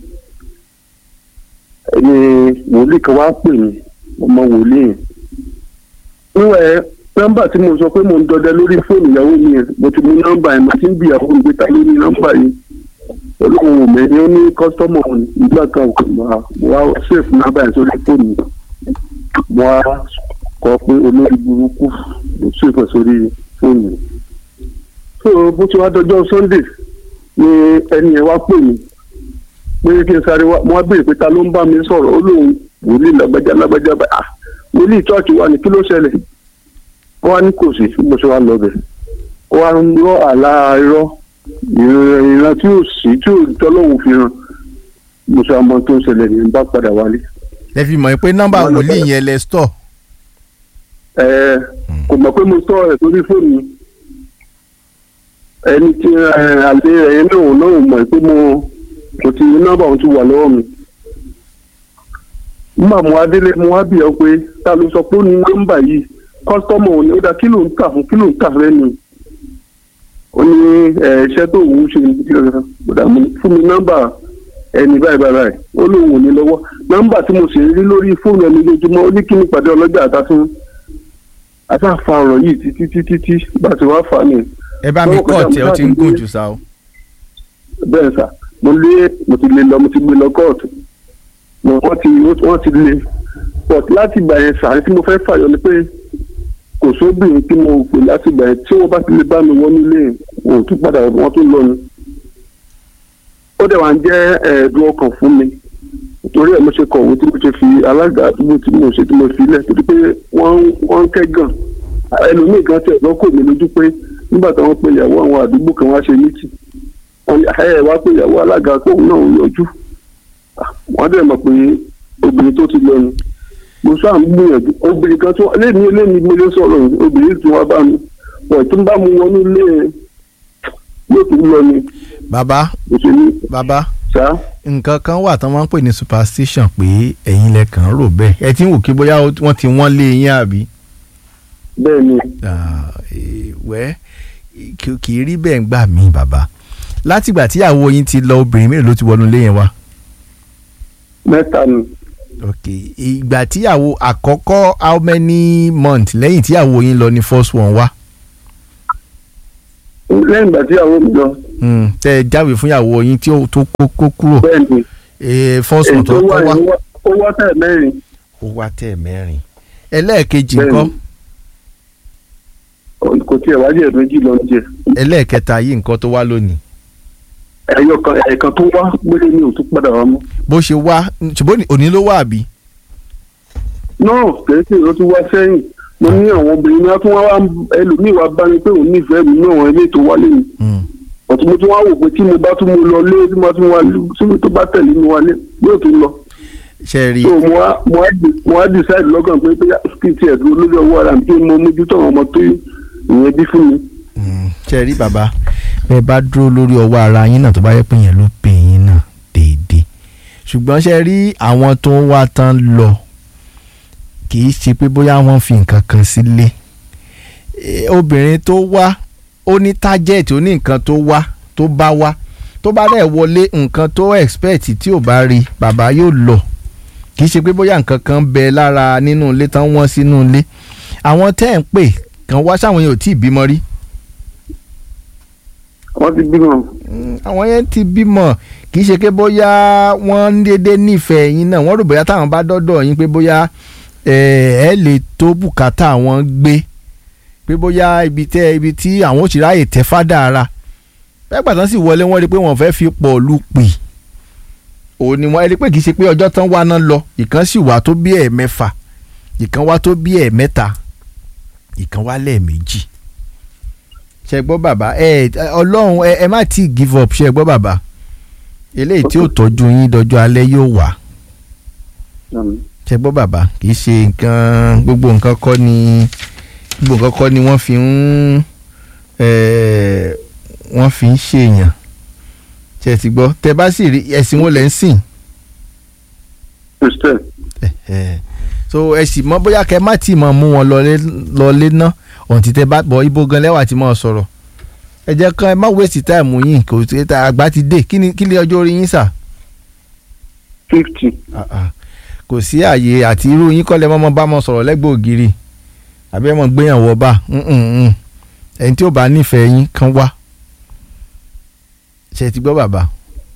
[SPEAKER 6] ẹni wòlíì kan wá pè mí ọmọ wòlíì yẹn níwẹ̀ nọ́mbà tí mo sọ pé mo ń dọdẹ lórí fóònù ìyàwó mi yẹn mo ti mú nọ́mbà yẹn mo ti ń bi ìyàwó mi pé ta ló ní nọ́mbà yìí olóhùn òmè ni ó ní kọ́sítọ́mù òun nígbà kan mo wá ṣèfù nọ́mbà yẹn sórí fóònù mo wá kọ pé olórí burúkú ló ṣèfù sórí fóònù so bó ti wá dọjọ́ sunday ni ẹni yẹn wá pè mí pé kí n sáré wá mo wá béèrè pé ta ló ń bá mi sọ̀rọ̀ ó lóun wòlíì lágbájá lágbájá bá ah wòlíì chọ́ọ̀chì wa ni kí ló ṣẹlẹ̀ ó wá ní kò sí bó ṣe wá lọ bẹ̀ ó wá ń rọ àlá irọ́ ìran tí ò sí tí ò tọ́lọ́hún fi hàn mo ṣe àmọ́ tó ń ṣẹlẹ̀ ní bá padà wálé.
[SPEAKER 1] ẹ fi mọ̀ pé nọ́mbà wòlíì yẹn lẹ stọ̀
[SPEAKER 6] ẹ kò mọ̀ pé mo sọ ẹ̀ sórí fóònù mi ẹni tí àlè ẹ̀yẹ náà náà mọ̀ pé mo mo ti nọ́mbà òun ti wà lọ́wọ́ mi nígbà mo wá délé mo wá bì ọ́ pé ta ló sọ pé ó ní nọ́mbà yìí kọ́sítọ́mù òní ó dá kí ló ń tà fún kí ló ń tà fẹ́ ni ó ní iṣẹ́ tó wù ú ṣe gbọ́dọ̀ fún mi nọ́mbà ẹni báyìí báyìí báyìí ó lóun ò ní lọ́wọ́ nọ́mbà tí mo sì rí lórí fóònù ẹni lójúmọ́ ó ní kí ni pàdé ọlọ́jà àtàfún àtàfà ọ̀rọ̀ yìí títí títí tí bá ti wá fà ní.
[SPEAKER 1] ẹ bá mi kọ́ọ̀tì ẹ ó ti ń gùn jù sá o.
[SPEAKER 6] bẹ́ẹ̀ sà mo lé mo ti lé lọ mo ti gbé lọ kóòtù wọ́n ti wọ́n ti lé but láti ìgbà yẹn sàárè tí mo fẹ́ fàyọ ni pé kò sóbìnrin tí mo pè láti ìgbà yẹn tí wọ́n bá ti lè bá mi wọ́n nílé wọn ò tún padà wọ́n tún lọ ni. ó dẹ̀ wá ń jẹ́ ẹ̀ẹ́dùn ọkàn fún mi torí ẹ̀ mo ṣe kọ̀wé tí mo ṣe fi alága àdúgbò tí mo ṣe tí mo fi lẹ̀ torí pé wọ́n wọ́n ń kẹ́gàn ẹlòmíì gan tẹ̀ lọ́kọ̀ mi lójú pé nígbà tí wọ́n pe ìyàwó àwọn àdúgbò kan wá ṣe mítì wọ́n ní ẹ wá pé ìyàwó alága tóun náà ń yọjú wọ́n dẹ̀ mọ̀ pé obìnrin tó ti lọ ni mo sáà ń gbìyànjú obìnrin kan tó lẹ́ni lẹ́ni mo lè sọ̀rọ̀ obìnrin tí wọ́n bá mi wọ̀ tó ń bá mu wọnú ilé yóò tún lọ ni.
[SPEAKER 1] bàbá
[SPEAKER 6] òṣèlú
[SPEAKER 1] bàbá
[SPEAKER 6] sá
[SPEAKER 1] nǹkan kan wà tán máa ń pè ní superstition pé ẹ̀yin lẹ kàn ń rò bẹ́ẹ̀ ẹ ti ń wò kí bóyá wọ́n ti wọ́n lé yín àbí.
[SPEAKER 6] bẹ́ẹ̀ ni
[SPEAKER 1] Ah, eh, wẹ́ kì kì í rí bẹ́ẹ̀ ń gbà mí bàbá látìgbà tíyàwó yín ti lọ obìnrin mélòó ló ti wọnú ilé yẹn wá.
[SPEAKER 6] mẹ́ta ni
[SPEAKER 1] ok ìgbà tíyàwó àkọ́kọ́ how many months lẹ́yìn tíyàwó yín lọ ní first one wá.
[SPEAKER 6] lẹ́yìn ìgbà tí àwọn mi lọ
[SPEAKER 1] Hmm, tẹ ẹ jáwèé fún ìyàwó yín tí ó tó kó kó kúrò
[SPEAKER 6] bẹ́ẹ̀ ni
[SPEAKER 1] Eh, first
[SPEAKER 6] èyí
[SPEAKER 1] one
[SPEAKER 6] tó
[SPEAKER 1] tó
[SPEAKER 6] wá
[SPEAKER 1] kọ́ wá
[SPEAKER 6] yìí wá- ó wá tẹ̀ mẹ́rin
[SPEAKER 1] ó wá tẹ̀ mẹ́rin ẹlẹ́ẹ̀kejì
[SPEAKER 6] Bẹ́ẹ̀ni.
[SPEAKER 1] ńkọ́
[SPEAKER 6] kò tiẹ̀ wájú ẹ̀ méjì lọ jẹ
[SPEAKER 1] ẹlẹ́ẹ̀kẹta yìí nǹkan tó wá lónìí
[SPEAKER 6] ẹ̀yọ kan ẹ̀ẹ̀kan tó wá gbélé ní òtún padà wá mọ́.
[SPEAKER 1] bó ṣe wá ṣùgbọ́n ní- òní ló wà àbí.
[SPEAKER 6] náà kẹ́sì ló tún wá sẹ́yìn mo ní àwọn obìnrin náà tún wá wá ẹlòmíì wá bá mi pé òun nífẹ̀ẹ́ mi náà ilé tó wálé mi
[SPEAKER 1] Hmm.
[SPEAKER 6] ọ̀tún mo tún wá wò pé tí mo bá tún mo lọ lé tí mo tún wá síbi tó bá tẹ̀lé mi wálé yóò tún lọ.
[SPEAKER 1] ṣe rí
[SPEAKER 6] so mo wá mo wá di- mo wá decide lọ́gàn pé pé kí n tiẹ̀ dúró lórí ọwọ́ ara mi kí mo mójútó àwọn ọmọ tó ìyẹn bí fún mi.
[SPEAKER 1] Hmm, ṣe rí bàbá bẹ́ẹ̀ bá dúró lórí ọwọ́ ara yín náà tó bá yẹ pé yẹn ló pè yín náà déédéé ṣùgbọ́n ṣe rí àwọn tó ń wá tán lọ kì í ṣe pé bóyá wọ́n fi nǹkan kan sílé Eh, obìnrin tó wá ó ní tájẹ́ẹ̀tì ó ní nǹkan tó wá tó bá wá tó bá dẹ̀ wọlé nǹkan tó expect tí ò bá rí bàbá yóò lọ kì í ṣe pé bóyá nǹkan kan bẹ lára nínú ilé tán wọ́n sínú ilé àwọn tẹ́ ẹ̀ ń pè kàn wá sáwọn yẹn ò tí ì bímọ rí
[SPEAKER 2] wọ́n ti bímọ.
[SPEAKER 1] Mm, àwọn yẹn ti bímọ kì í ṣe pé bóyá wọ́n ń dédé nífẹ̀ẹ́ yín náà wọ́n rò bóyá táwọn bá dọ́dọ̀ yín pé bóyá ẹ ẹ lè tó bùkátà wọn gbé pé bóyá ibi tẹ ibi tí àwọn ò sì ráàyè tẹ fádà ara pẹ́pà tán sì wọlé wọ́n rí i pé wọ́n fẹ́ fi pọ̀ lù pì òun ni wọ́n rí i pé kì í ṣe pé ọjọ́ tán wá náà lọ ìkan sì wà tó bí ẹ̀ẹ̀mẹ́fà ìkan wá tó bí ẹ̀ẹ̀mẹ́ta ìkan wá lẹ́ẹ̀mejì ṣe gbọ́ bàbá ẹ ẹ, ọlọ́run ẹ ẹ má tí ì give up ṣe gbọ́ bàbá eléyìí tí ò tọ́jú yín dọjọ́ alẹ́ yóò wà ṣe gbọ́ bàbá kì í ṣe nǹkan gbogbo nǹkan kọ́ ni gbogbo nǹkan kọ́ ni wọ́n fi ń eh, wọ́n fi ń ṣèyàn ṣe ti gbọ́ tẹ bá sì rí ẹ̀sìn wo lẹ́ ń sìn
[SPEAKER 2] christian
[SPEAKER 1] Eh, so ẹ sì mọ bóyá kẹ má tì mọ mú wọn lọlé lọlé ná ọ̀n tí tẹ bá bọ̀ ibo gan lẹ́wà tí mọ̀ sọ̀rọ̀ ẹ jẹ́ kán ẹ má waste time yín kò tí ta àgbà ti dé kí ni kí ni ọjọ́ orí yín sà
[SPEAKER 2] fifty
[SPEAKER 1] Ah, ah. kò sí àyè àti irú yín kọ́lẹ̀ mọ́mọ́ bá mọ́ sọ̀rọ̀ lẹ́gbẹ̀ẹ́ ògiri àbí ẹ̀ mọ̀ gbéyàwó bá ẹni tí ó bá nífẹ̀ẹ́ yín kan wá ṣe ti gbọ́ bàbá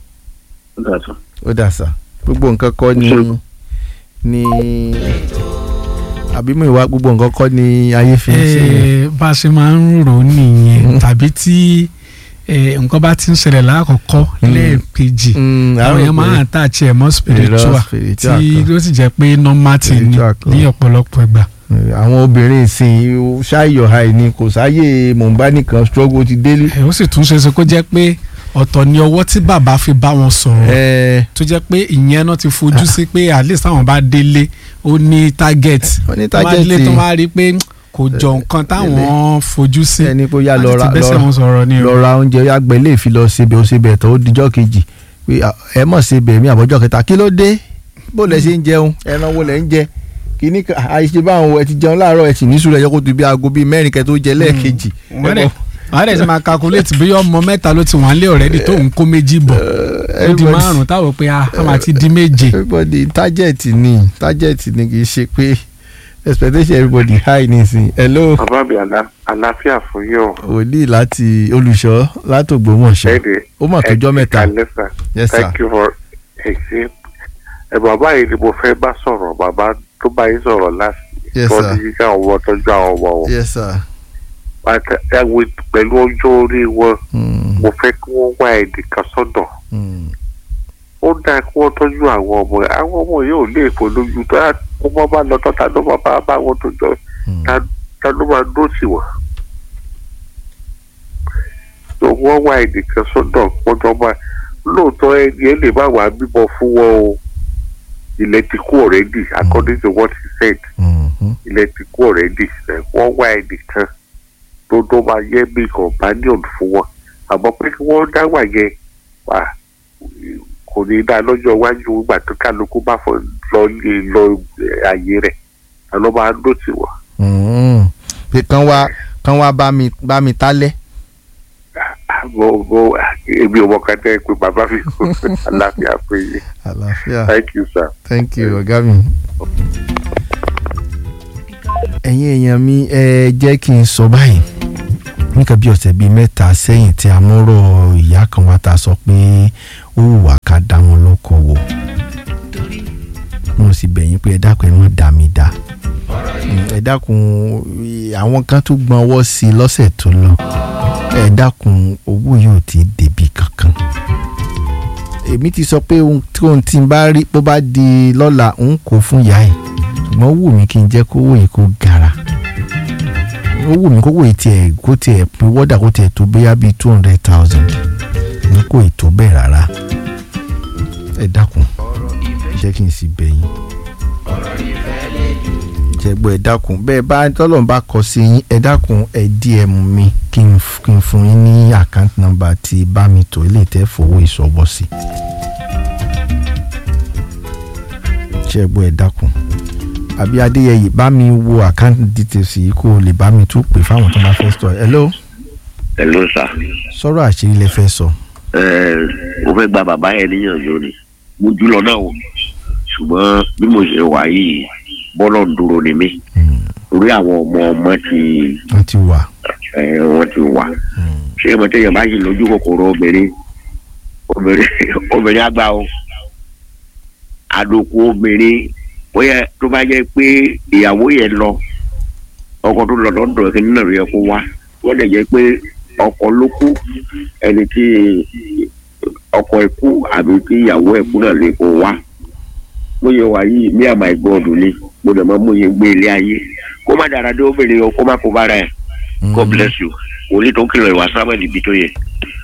[SPEAKER 1] ó dà sà gbogbo nǹkan kọ́ ni ni àbí mú ìwà gbogbo nǹkan kọ́ ni ayé fi ń ṣe yẹn.
[SPEAKER 7] Eh, bá a ṣe máa ń rò ó nìyẹn tàbí tí eh, nǹkan bá ti ń ṣẹlẹ̀ lákọ̀ọ́kọ́ lẹ́ẹ̀kejì
[SPEAKER 1] Mm,
[SPEAKER 7] àwọn
[SPEAKER 1] àwọn
[SPEAKER 7] èèyàn máa ń attach ẹ̀ mọ́ spiritual
[SPEAKER 1] spiritual
[SPEAKER 7] tí
[SPEAKER 1] kan.
[SPEAKER 7] ó sì jẹ́ pé normal ti ní
[SPEAKER 1] Spiritual kan.
[SPEAKER 7] ní ọ̀pọ̀lọpọ̀ ìgbà.
[SPEAKER 1] àwọn obìnrin ìsìn ṣáàyò àì ní kò sáyè mọ̀nbá nìkan struggle ti délé.
[SPEAKER 7] Eh, ó sì tún ṣe é ṣe kó jẹ́ pé ọ̀tọ̀ ni ọwọ́ tí bàbá fi bá wọn sọ̀rọ̀
[SPEAKER 1] ẹ
[SPEAKER 7] tó jẹ́ pé ìyẹn náà ti fojú sí pé at least àwọn bá délé ó ní target
[SPEAKER 1] Ó ní
[SPEAKER 7] tó bá
[SPEAKER 1] target.
[SPEAKER 7] délé tó wá rí i pé kò jọ nǹkan táwọn fojú sí
[SPEAKER 1] ẹni pé ó yá lọ
[SPEAKER 7] láti
[SPEAKER 1] ra
[SPEAKER 7] ti bẹ́sẹ̀ wọn sọ̀rọ̀ ni o.
[SPEAKER 1] lọ ra oúnjẹ yá gbẹ lè fi lọ sebẹ̀ ó sebẹ̀ tó ó dijọ́ kejì pé à, ẹ mọ̀ sebẹ̀ mi àbọ̀jọ́ kẹta kí ló dé bó lẹ ṣe ń jẹun ẹran wo lẹ ń jẹ kíní kan àìṣe báwọn ẹ ti jẹun láàárọ̀ ẹ sì ní sùúrù ẹ yẹ kó tó bí aago bíi mẹ́rin kẹ tó jẹ lẹ́ẹ̀kejì.
[SPEAKER 7] wọ́n dẹ̀ wọ́n dẹ̀ ti máa calculate bí ọmọ mẹ́ta ló ti wà nílé already tó ń kó méjì bọ̀ ó di
[SPEAKER 1] everybody-
[SPEAKER 7] márùn táwọn pé a a máa ti di méje.
[SPEAKER 1] everybody target ni target ni kì í ṣe pé expectation everybody high nísìn hello
[SPEAKER 8] bàbá mi àlá- àlàáfíà fún yín o.
[SPEAKER 1] wòlíì láti olùṣọ́ látògbómọ̀ṣọ́
[SPEAKER 8] Ẹ̀ẹ́dẹ̀
[SPEAKER 1] ó mà tójọ́ mẹ́ta
[SPEAKER 8] lẹ́sà
[SPEAKER 1] Yes, sir.
[SPEAKER 8] thank you for ẹ̀sìn. ẹ bàbá yìí ni mo fẹ́ bá sọ̀rọ̀ bàbá tó bá yín sọ̀rọ̀ láti.
[SPEAKER 1] Yes,
[SPEAKER 8] tó
[SPEAKER 1] sir.
[SPEAKER 8] ní kí àwọn ọmọ tọ́jú àwọn ọmọ wọn.
[SPEAKER 1] yes sir.
[SPEAKER 8] Bàtà- ẹ wo pẹ̀lú ọjọ́ orí wọn
[SPEAKER 1] Mm,
[SPEAKER 8] mo fẹ́ kí wọ́n wá ẹnì kan sọ́dọ̀.
[SPEAKER 1] mm.
[SPEAKER 8] ó dáa kí wọ́n tọ́jú àwọn ọmọ ẹ̀ àwọn ọmọ yóò lè fò lójú tó yà kó wọ́n bá lọ tán ta ló máa bá bá wọn tó jọ
[SPEAKER 1] Mm.
[SPEAKER 8] ta ta ló máa dó sí wọn. tó wọ́n wá ẹnìkan sọ́dọ̀ pọ́jọ́ máa lóòótọ́ ẹni ẹ lè má wàá bímọ fún wọn o ilẹ̀ ti kú already according to what he said
[SPEAKER 1] Mhm.
[SPEAKER 8] ilẹ̀ ti kú already ẹ̀ wọ́n wá ẹnìkan tó tó máa yẹ bí companion fún wọn àmọ́ pé kí wọ́n dá wà yẹn wà kò ní dá lọ́jọ́ iwájú ìgbà tó kálukú bá fọ lọ lè lọ àyè rẹ̀ àlọ́ máa ń dó sí wọn.
[SPEAKER 1] Mm. pé kán wá kán wá bá mi bá mi tálẹ̀.
[SPEAKER 8] mo mo èmi ò mọ ká tẹ́ pé bàbá mi kò àlàáfíà pé yé
[SPEAKER 1] àlàáfíà
[SPEAKER 8] thank you sir.
[SPEAKER 1] thank you ọ̀gá mi. ẹ̀yin èèyàn mi ẹ jẹ́ kí n sọ báyìí nǹkan bí ọ̀sẹ̀ bíi mẹ́ta sẹ́yìn tí a mọ́rọ̀ ìyá kan wá ta sọ pé ó wùwà ká dá wọn lókòwò mo sì bẹ̀yìn pé ẹ dákun ẹ má dá mi dá Mm, ẹ dákun àwọn kan tó gbọ́n ọwọ́ sí i lọ́sẹ̀ tó lọ ẹ dákun owó yóò ti débi kankan èmi ti sọ pé ohun tí ohun tí n bá rí bó bá di lọ́la ń kó fún ìyá ẹ̀ ṣùgbọ́n ó wù mí kí n jẹ́ kówó yìí kó gara ó wù mí kówó yìí tiẹ̀ kó tiẹ̀ pé wọ́dà kó tiẹ̀ tó bóyá bíi two hundred thousand ní kò ì tó bẹ́ẹ̀ rárá ẹ dákun jẹ́ kí n sì bẹ̀yìn jẹ́gbọ́ ẹ dákun bẹ́ẹ̀ bá tọ́lọ́run bá kọ sí yín ẹ dákun ẹ DM mi kí n f- kí n fún yín ní account number tí bá mi tó ilé tẹ́ fowó ìṣọwọ́ sí. jẹ́gbọ́ ẹ dákun àbí adéyẹyè bá mi wo account details yìí kó o lè bá mi tún pè fáwọn tó bá fẹ́ sọ hello
[SPEAKER 3] hello sir
[SPEAKER 1] sọ̀rọ̀ àṣírí lẹ fẹ́ sọ.
[SPEAKER 3] ẹ mo fẹ́ gba bàbá yẹn níyànjú ni mo jù lọ náà o ṣùgbọ́n bí mo ṣe wà yìí bọ́lọ̀ ń dúró ni mí torí àwọn ọmọ ọmọ ti
[SPEAKER 1] wọ́n ti wà.
[SPEAKER 3] ẹ wọ́n ti wà ṣé mo tẹ̀yàn bá yìí lójú kòkòrò obìnrin obìnrin obìnrin àgbà o àdókò obìnrin bóyá tó bá jẹ́ pé ìyàwó yẹn lọ ọkọ tó lọ lọ́dọ̀ kí nínú rẹ̀ kó wá wọ́n lè jẹ́ pé ọkọ ló kú ẹni tí ọkọ ẹ̀ kú àbí tí ìyàwó ẹ̀ kú náà lè kó wá bóyá wà yìí mí àmà ìgbọ́ọ̀dù ni mo dẹ̀ máa mú yẹn gbé ilé ayé kó má dára dé obìnrin o kó má kó bára ẹ̀ God bless you wòlíì tó ń kìlọ̀ ìwà sábẹ̀ níbi tó yẹ.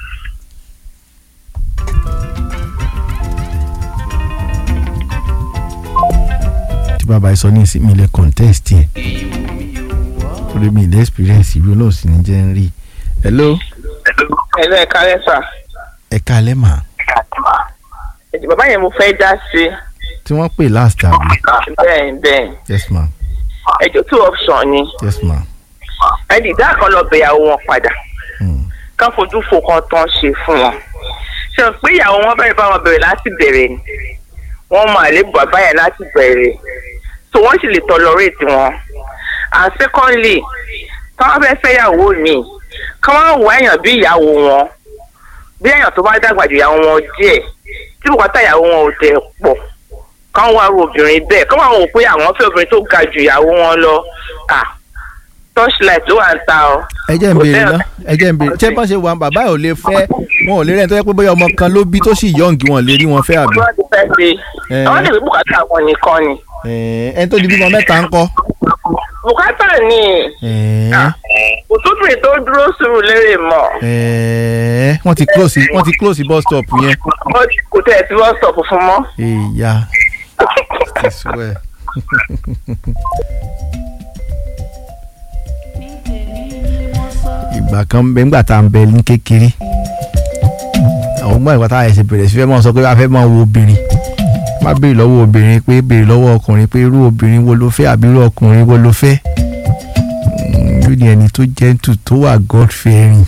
[SPEAKER 1] tí bàbá yìí sọ ní ìsìn mi lè contest yẹn torí mi lè experience ìlú náà sì ní jẹ́ ń rí. hello
[SPEAKER 9] ẹ̀lọ́ ẹ̀ka lẹ́sà
[SPEAKER 1] ẹ káalẹ́ mà
[SPEAKER 9] ẹ̀jẹ̀ bàbá yẹn mo fẹ́ dá sí
[SPEAKER 1] tí wọ́n pè last àbí
[SPEAKER 9] bẹ́ẹ̀ bẹ́ẹ̀
[SPEAKER 1] yes ma
[SPEAKER 9] ẹ̀jọ̀ two option ni
[SPEAKER 1] yes ma
[SPEAKER 9] ẹ̀dì ìdá kan lọ bẹ̀yàwó wọn padà kán fojú fo kan tán ṣe fún wọn ṣe ń pé ìyàwó wọn bẹ̀rẹ̀ bá wọn bẹ̀rẹ̀ láti bẹ̀rẹ̀ ni wọ́n mọ àlébù bàbá yẹn láti bẹ̀rẹ̀ so wọ́n sì lè tolerate wọn and secondly táwọn fẹ́ fẹ́ yàwó mi kán wọ́n wọ èèyàn bí ìyàwó wọn bí èèyàn tó bá dàgbà ju ìyàwó wọn díẹ̀ tí bùkátà ìyàwó wọn ò tẹ̀ pọ̀ kán wá ru obìnrin bẹ́ẹ̀ kán wá wò pé àwọn fẹ́ obìnrin tó ga ju ìyàwó wọn lọ ah torchlight ló wà ń ta ọ.
[SPEAKER 1] ẹ jẹ́ ń béèrè ná ẹ jẹ́ ń béèrè ṣé bọ́n ṣe wà bàbá ẹ̀ ò lè fẹ́ wọn ò lè rẹ́ni tó yẹ pé bóyá ọmọ kan ló bí tó sì yọ̀ǹgì wọn lè rí wọn fẹ́ àbí.
[SPEAKER 9] wọ́n ti fẹ́ ṣe àwọn lè rí bùkátà wọn nìkan ni.
[SPEAKER 1] ẹni tó di bímọ mẹ́ta ń kọ́.
[SPEAKER 9] bùkátà ni kò tóbìnrin tó dúró sùúrù lérè mọ́.
[SPEAKER 1] wọ́n ti close wọ́n ti close bus stop yẹn.
[SPEAKER 9] kò tẹ̀ sí bus stop fún mọ́.
[SPEAKER 1] ìyá I swear. ìgbà kan ń bẹ ńgbà tá à ń bẹ ní kékeré àwọn ọmọ ìgbà tá a ẹsẹ̀ bẹ̀rẹ̀ sí fẹ́ mọ́ sọ pé a fẹ́ máa wo obìnrin má béèrè lọ́wọ́ obìnrin pé béèrè lọ́wọ́ ọkùnrin pé irú obìnrin wo ló fẹ́ àbí irú ọkùnrin wo ló fẹ́ yóò ní ẹni tó gentle tó wà God fearing.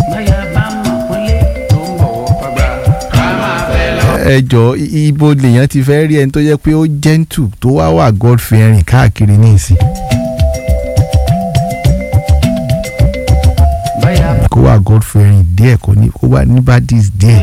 [SPEAKER 1] ẹ jọ ibo lèèyàn ti fẹ́ rí ẹni tó jẹ́ pé ó gentle tó wá wà God fearing káàkiri ní ìsìn. kó wà god fearing díẹ̀ kó ní kó wà ní badis díẹ̀.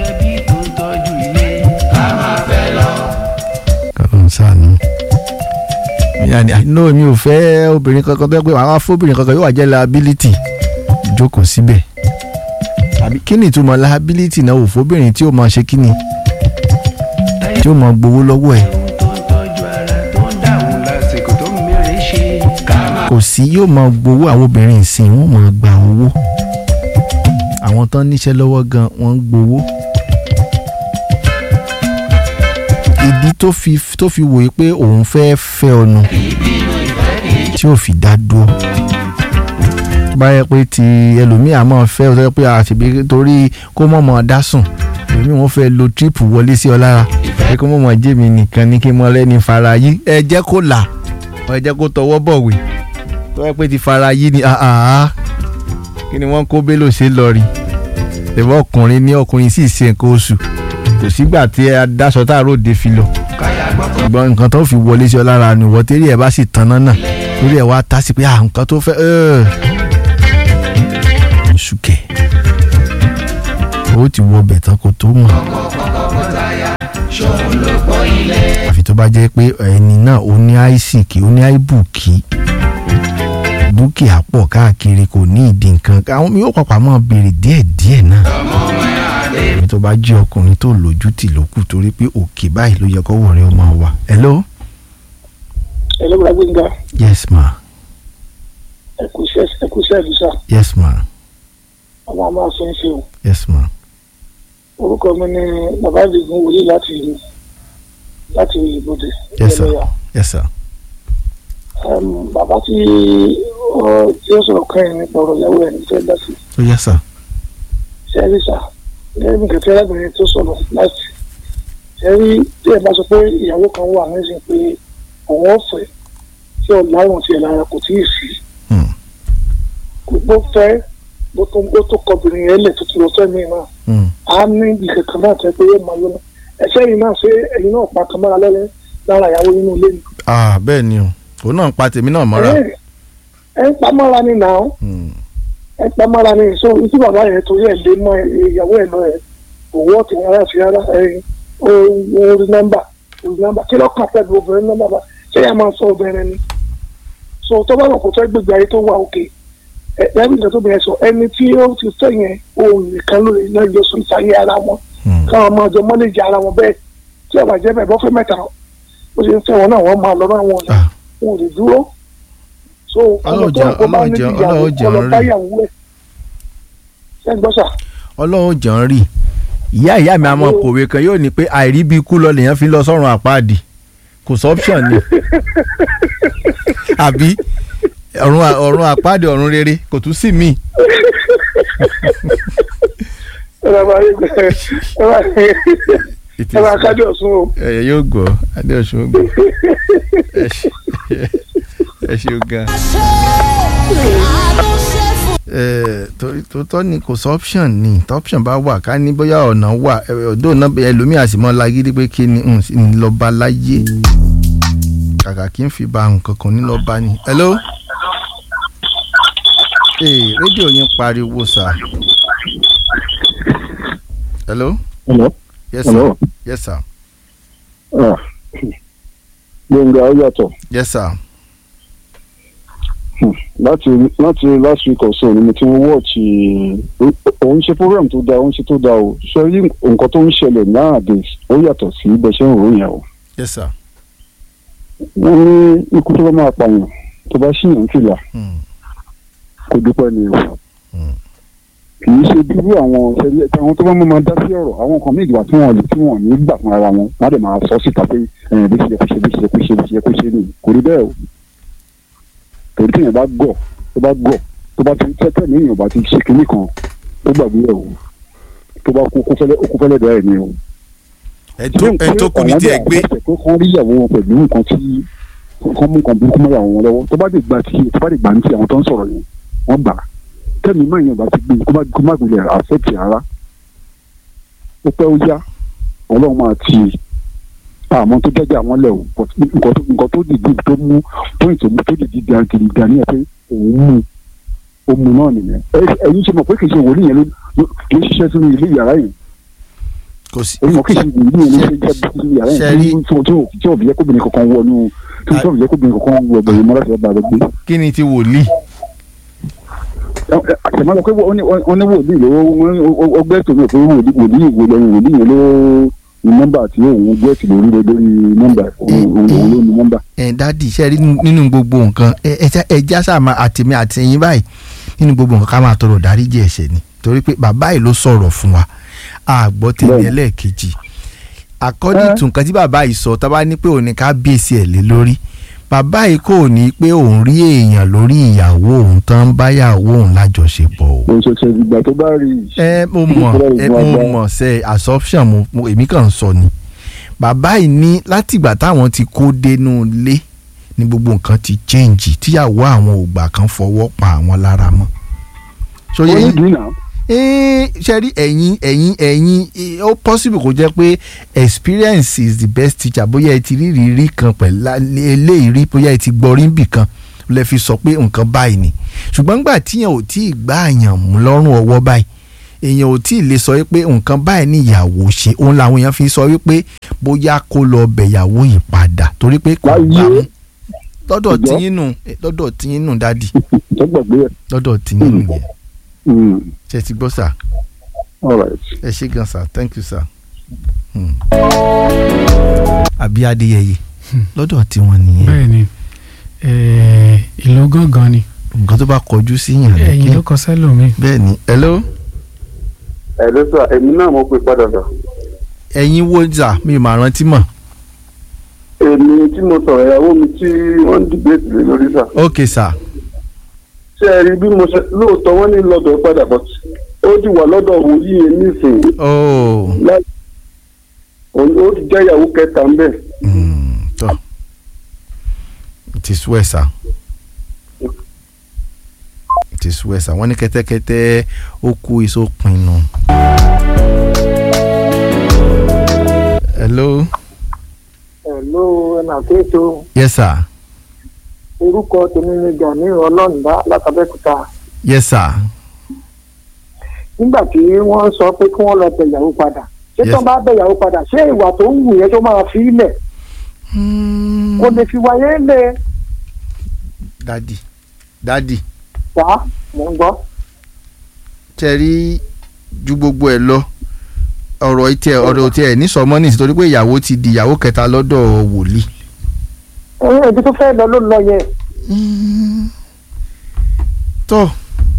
[SPEAKER 1] kọ́lọ́n sànú. yanni no mi ò fẹ́ obìnrin kankan tó yẹ pé àwọn afọ́bìnrin kankan yóò wà jẹ́ liability jókòó síbẹ̀. àbí kí ni ìtumọ̀ liability náà wò fóbìnrin tí ó máa ṣe kí ni tí ó máa gbowó lọ́wọ́ ẹ̀. kò sí yóò máa gbowó àwọn obìnrin ìsìn wọn máa gba owó àwọn tán níṣẹ́ lọ́wọ́ gan wọ́n ń gbowó. ìdí tó fi tó fi wòye pé òun fẹ́ fẹ́ ọ̀nà tí ò fi dá dúró. báyẹ̀ pé ti ẹlòmíì àmọ́ fẹ́ ọ sọ pé àṣìbí torí kó mọ̀mọ́ dá sùn èmi wọn fẹ́ lo tírípù wọlé sí ọ lára pé kó mọ̀mọ́ jẹ́ mi nìkan ní kí n mọ lẹ́ni fara yí ẹ jẹ́ kó là ẹ jẹ́ kó tọwọ́ bọ̀wé tó yẹ pé ti fara yí ni kí ni wọ́n kó bélò ṣe lọ rí ẹ̀fọ́ ọkùnrin ní ọkùnrin sì ṣe nǹkan oṣù kò sígbà tí ẹ dáṣọ tá a ròde fi lọ ṣùgbọ́n nǹkan tó fi wọlé sí ọ lára ni ìwọ tẹ́lẹ̀ ẹ bá sì tan náà lórí ẹ wá tá sí pé à nǹkan tó fẹ́ oṣù kẹ̀ ó ti wọ bẹ̀ tán kó tó mọ̀ àfi tó bá jẹ́ pé ẹni náà ó ní àìsíkì ó ní àìbùkì dúkìá pọ̀ káàkiri kò ní ìdí nǹkan àwọn mi yóò pàpà máa béèrè díẹ̀díẹ̀ náà èmi tó bá jẹ́ ọkùnrin tó lójú tì ló kù torí pé òkè báyìí ló yẹ kó wọ̀rẹ́ ọmọ wa. hello.
[SPEAKER 10] hello bùrọ̀ gbẹ̀ngà.
[SPEAKER 1] yes ma.
[SPEAKER 10] ẹ kú iṣẹ́ ẹ kú iṣẹ́ ìdúsà.
[SPEAKER 1] yes ma.
[SPEAKER 10] ọmọ àmọ́ àṣẹ ń ṣe o.
[SPEAKER 1] yes ma.
[SPEAKER 10] orúkọ mi ni bàbá ìdìgún wòlíì láti láti ìbòdè.
[SPEAKER 1] yes sir yes sir.
[SPEAKER 10] Um, bàbá tí ọ tí ó sọ̀rọ̀ kan yìí nípa ọ̀rọ̀ ìyàwó ẹ̀ ní fẹ́ dá sí.
[SPEAKER 1] ó yẹ sà.
[SPEAKER 10] sẹ́rí sà lẹ́yìn nǹkan tí arábìnrin tó sọ̀rọ̀ láti sẹ́rí tí ẹ bá sọ pé ìyàwó kan wà nísìnyí pé òun ọ̀fẹ́ tí ọ̀làwọ̀n tiẹ̀ lára kò tíì sí. kò gbọ́ fẹ́ ó tún ó tún kọbìnrin yẹn lẹ̀ tuntun lọ fẹ́mi náà
[SPEAKER 1] Mm.
[SPEAKER 10] á ní ibi kankan náà tẹ́ pé yóò máa yọ náà ẹ̀ṣẹ́ yìí náà ṣé ẹ̀yin náà pa kan mọ́ra lẹ́lẹ́ lára ìyàwó nínú ilé ni.
[SPEAKER 1] ah bẹ́ẹ̀ ni o òun náà ń pa tèmi náà mọ́ra.
[SPEAKER 10] ẹ ẹ ń pa mọ́ra ni nà ó
[SPEAKER 1] Mm.
[SPEAKER 10] ẹ ń pa mọ́ra ni so tí bàbá yẹn torí ẹ̀ lé mọ́ ìyàwó ẹ̀ lọ ẹ̀ òwò ọ̀tí rárá sí rárá ẹ̀ ó rí nọ́mbà ó rí nọ́mbà kí lọ́kàn pẹ̀lú obìnrin nọ́mbà bá ṣé ẹ máa sọ obìnrin ni so tó bá wọn kò fẹ́ gbégbé ayé tó wà òkè ẹ ẹ bí nǹkan tó bẹ̀rẹ̀ sọ ẹni tí ó ti fẹ́ yẹn òun nìkan ló lè ná ìjọ sùn ìsàyè ara wọn káwọn máa jọ mọ́lẹ́jì ara wọn bẹ́ẹ̀ tí ọba jẹ́ bẹ́ẹ̀ bọ́ fẹ́ mẹ́ta ó ṣe ń fẹ́ wọn náà wọ́n máa lọ bá wọn ọ̀la wọn ò lè dúró so ọmọ tó ń kó bá níbi ìyàwó ọlọ báyàwó ẹ̀ ṣé ń gbọ́ sà.
[SPEAKER 1] ọlọ́run jàn án rí ìyá ìyá mi àmọ́ kòwé kan yóò ní pé àìrí bí ikú lọ lèèyàn fi lọ sọ́run àpáàdì kò sọ́pṣọ̀n ni àbí ọ̀run à- ọ̀run àpáàdì ọ̀run rere kò tún sí míì.
[SPEAKER 10] ẹ bá yé gbẹ ẹ bá ẹ bá kájọ sún o.
[SPEAKER 1] ẹ̀yẹ yóò gbọ́ adéọ̀sùn ó gbọ́ ẹ ṣe ẹ ṣeun gan. Eh, torí tòótọ́ ni kò sọ option ni tó option bá wà ká ní bóyá ọ̀nà wà eh, ọ̀dọ́ náà bẹ- ẹlòmíà sì mọ́ lágídí pé kí ni n sì ní lọ́ọ́ bá láyé kàkà kí n fi ba nǹkan kan ní lọ́ọ́ bá ní. hello ee rédíò yín pariwo sà. hello
[SPEAKER 11] Hello.
[SPEAKER 1] yes sir
[SPEAKER 11] Hello.
[SPEAKER 1] yes sir
[SPEAKER 11] Ah. Gbẹ̀ngà ó yàtọ̀.
[SPEAKER 1] yes sir
[SPEAKER 11] Hmm. Láti láti last week or so ni mo ti ń wọ́ọ̀tì òun ṣe program tó dáa òun ṣe tó dáa o. Ṣé rí nǹkan tó ń ṣẹlẹ̀ nowadays ó yàtọ̀ sí bẹ́ẹ̀ ṣe ń rò yẹn o.
[SPEAKER 1] yes sir
[SPEAKER 11] Wọ́n ní ikú tó bá máa pààyàn tó bá ṣìyàn fìlà kò dúpẹ́ ni o. Kì í ṣe bírú àwọn ṣẹlẹ̀ àwọn tó bá mọ́ máa dá sí ọ̀rọ̀ àwọn kan méjì wà tí wọ́n lè tí wọ́n ní gbà fún ara wọn wọ́n á dẹ̀ máa sọ síta pé ẹ̀ bí ṣe yẹ kó ṣe bí ṣe yẹ kó ṣe bí ṣe yẹ kó ṣe nìyí kò rí bẹ́ẹ̀ o. torí téèyàn bá gọ̀ tó bá gọ̀ tó bá ti tẹ́tẹ́ ní èèyàn bá ti ṣe kinní kan ó gbàgbé ẹ̀ o tó bá kú kó fẹ́lẹ́ ó kú fẹ́lẹ́ dọ̀ ẹ̀ ni o.
[SPEAKER 1] ẹ tó ẹ tó kù ní tiẹ̀ gbé.
[SPEAKER 11] tó kàn rí ìyàwó wọn pẹ̀lú nǹkan tí kàn mú nǹkan burúkú mọ́ ìyàwó wọn lọ́wọ́ tó bá dé gbà tí tó bá dé gbà ní ti àwọn tó ń sọ̀rọ̀ yẹn wọ́n gbà tẹ́mi máa yàn bá ti gbé kó má kó má gbilẹ̀ àfẹ́tì ara ó pẹ́ ó yá ọlọ́run máa ti àmọ́ tó jẹ́jẹ́ àwọn lẹ̀ o but nǹkan tó nǹkan tó dìde tó mú point tó mú tó dìde gan gidi gan ní ẹ pé òun mú ó mú náà nìyẹn Ẹ- ẹ̀yin ṣe mọ̀ pé kì í ṣe wòlíì yẹn ló ló- ló ṣiṣẹ́ sínú ilé yàrá yẹn
[SPEAKER 1] kò sí.
[SPEAKER 11] èyí mọ̀ kì í ṣe wòlíì yẹn ló ṣe jẹ́ sínú yàrá yẹn
[SPEAKER 1] Ṣẹ́rí-
[SPEAKER 11] tí tí tí tí òbí yẹ kóbìnrin kankan wọnú tí tí òbí yẹ kóbìnrin kankan wọ ọgbẹ̀yìn mọ́ láti ọba àgbẹ̀
[SPEAKER 1] kí ni ti wòlíì.
[SPEAKER 11] àtẹ̀mọ́ lọ pé wọ́n ní wọ́n ní wòlíì ló ọgbẹ́ tó mọ̀ pé wòlíì wòlíì wòlíì wòlíì yẹn ló ní nọ́mbà tí òun gbẹ́sì lórí lórí nọ́mbà òun òun ló ní nọ́mbà.
[SPEAKER 1] ẹ dádì iṣẹ́ rí nínú gbogbo nǹkan ẹ ẹ já- ẹ já sáà máa àtẹ̀mí àtẹ̀yìn báyìí nínú gbogbo nǹkan ká máa tọrọ dáríjì ẹ̀ṣẹ̀ ni torí pé bàbá yìí ló sọ̀rọ̀ fún wa a gbọ́ tẹ̀lé ẹlẹ́ẹ̀kejì according to nǹkan tí bàbá yìí sọ tá a bá ní pé òun ní ká bèsì ẹ̀ lé lórí bàbá yìí kò ní pé òun rí èèyàn lórí ìyàwó òun tán ń báyàwó òun lájọṣepọ̀ o.
[SPEAKER 11] òun ṣẹ̀ṣẹ̀ ìgbà tó bá rí i.
[SPEAKER 1] ẹ mo mọ̀ ẹ mo mọ̀ ṣe assumption mo mo- èmi kàn ń sọ ni bàbá yìí ní látìgbà táwọn ti kó dénú ilé ni gbogbo nǹkan ti change tíyàwó àwọn ògbà kan fọwọ́ pa àwọn lára mọ́. sóyè
[SPEAKER 11] wọ́n ní
[SPEAKER 1] yín
[SPEAKER 11] dùn náà.
[SPEAKER 1] ee ṣe rí ẹ̀yin ẹ̀yin ẹ̀yin eh, ó possible kó jẹ́ pé experience is the best teacher bóyá ẹ ti rí ìrírí kan pẹ̀lú lá- eléyìí rí bóyá ẹ ti gbọ́ rí bì kan lè fi sọ pé nǹkan báyìí ni ṣùgbọ́n gbà tíyàn ò tí ì gbá àyàn mú lọ́rùn ọwọ́ báyìí èèyàn ò tí ì lè sọ wípé nǹkan báyìí ni ìyàwó ṣe òun làwọn èèyàn fi sọ wípé bóyá kó lọ bẹ̀yàwó yìí padà torí pé kò gbà mú lọ́dọ̀
[SPEAKER 11] Ṣùgbọ́n-
[SPEAKER 1] tíyín nù lọ́dọ̀ tíyín nù dádì
[SPEAKER 11] tó gbàgbé ẹ̀.
[SPEAKER 1] lọ́dọ̀ tíyín nù yẹn
[SPEAKER 11] Mm.
[SPEAKER 1] ṣe ti gbọ́ sà
[SPEAKER 11] all right.
[SPEAKER 1] ẹ ṣé gan sir thank you sir. Hmm. àbí adéyẹyẹ lọ́dọ̀ tiwọn nìyẹn
[SPEAKER 7] bẹ́ẹ̀ ni eh, ìlú gángan ni
[SPEAKER 1] nǹkan tó bá kọjú sí yàn
[SPEAKER 7] ẹ̀yìn ló kọ sẹ́lòmíì.
[SPEAKER 1] bẹ́ẹ̀ ni hello
[SPEAKER 12] ẹ ló sọ èmi náà mo pè padà sọ.
[SPEAKER 1] ẹ̀yin wo jà mi ò máa rántí mọ̀
[SPEAKER 12] èmi tí mo sọ̀rọ̀ ìyàwó mi tí wọ́n ń dìbẹ́tì lé lórí sà.
[SPEAKER 1] ok sir
[SPEAKER 12] ṣé ẹ rí bí mo ṣe lóòótọ́ wọ́n ní lọ́dọ̀ padà bọ̀ ó ti wà lọ́dọ̀ wòlíì yẹn nísìnyí.
[SPEAKER 1] oh
[SPEAKER 12] Lá- òun- ó ti jẹ́ ìyàwó kẹta ń bẹ̀.
[SPEAKER 1] tọ́ it is well sir it is well sir wọ́n ní kẹ́tẹ́kẹ́tẹ́ ó kú iṣó pinnu. hello.
[SPEAKER 10] hello ẹnà kéètò
[SPEAKER 1] yes sir.
[SPEAKER 10] orúkọ tèmi ni gani ọlọ́ọ̀nùbá látàbẹ́kúta
[SPEAKER 1] yes sir.
[SPEAKER 10] nígbà tí wọ́n sọ pé kí wọ́n lọ bẹ̀ ìyàwó padà ṣé
[SPEAKER 1] Yes.
[SPEAKER 10] tó bá bẹ̀ ìyàwó padà ṣé ìwà tó ń wù yẹn tó máa fi ilẹ̀ kò lè fi wáyé lé
[SPEAKER 1] dadi dadi
[SPEAKER 10] wá mò ń gbọ́.
[SPEAKER 1] tẹ̀rí ju gbogbo ẹ̀ lọ ọ̀rọ̀ ìtẹ̀ ọ̀rọ̀ tí ẹ̀ ní sọmọ́ ní ìsìtorí pé ìyàwó ti di ìyàwó kẹta lọ́dọ̀ wòlíì.
[SPEAKER 10] ẹ̀yin ẹ̀jú tó fẹ́ lọ ló lọ yẹn.
[SPEAKER 1] tó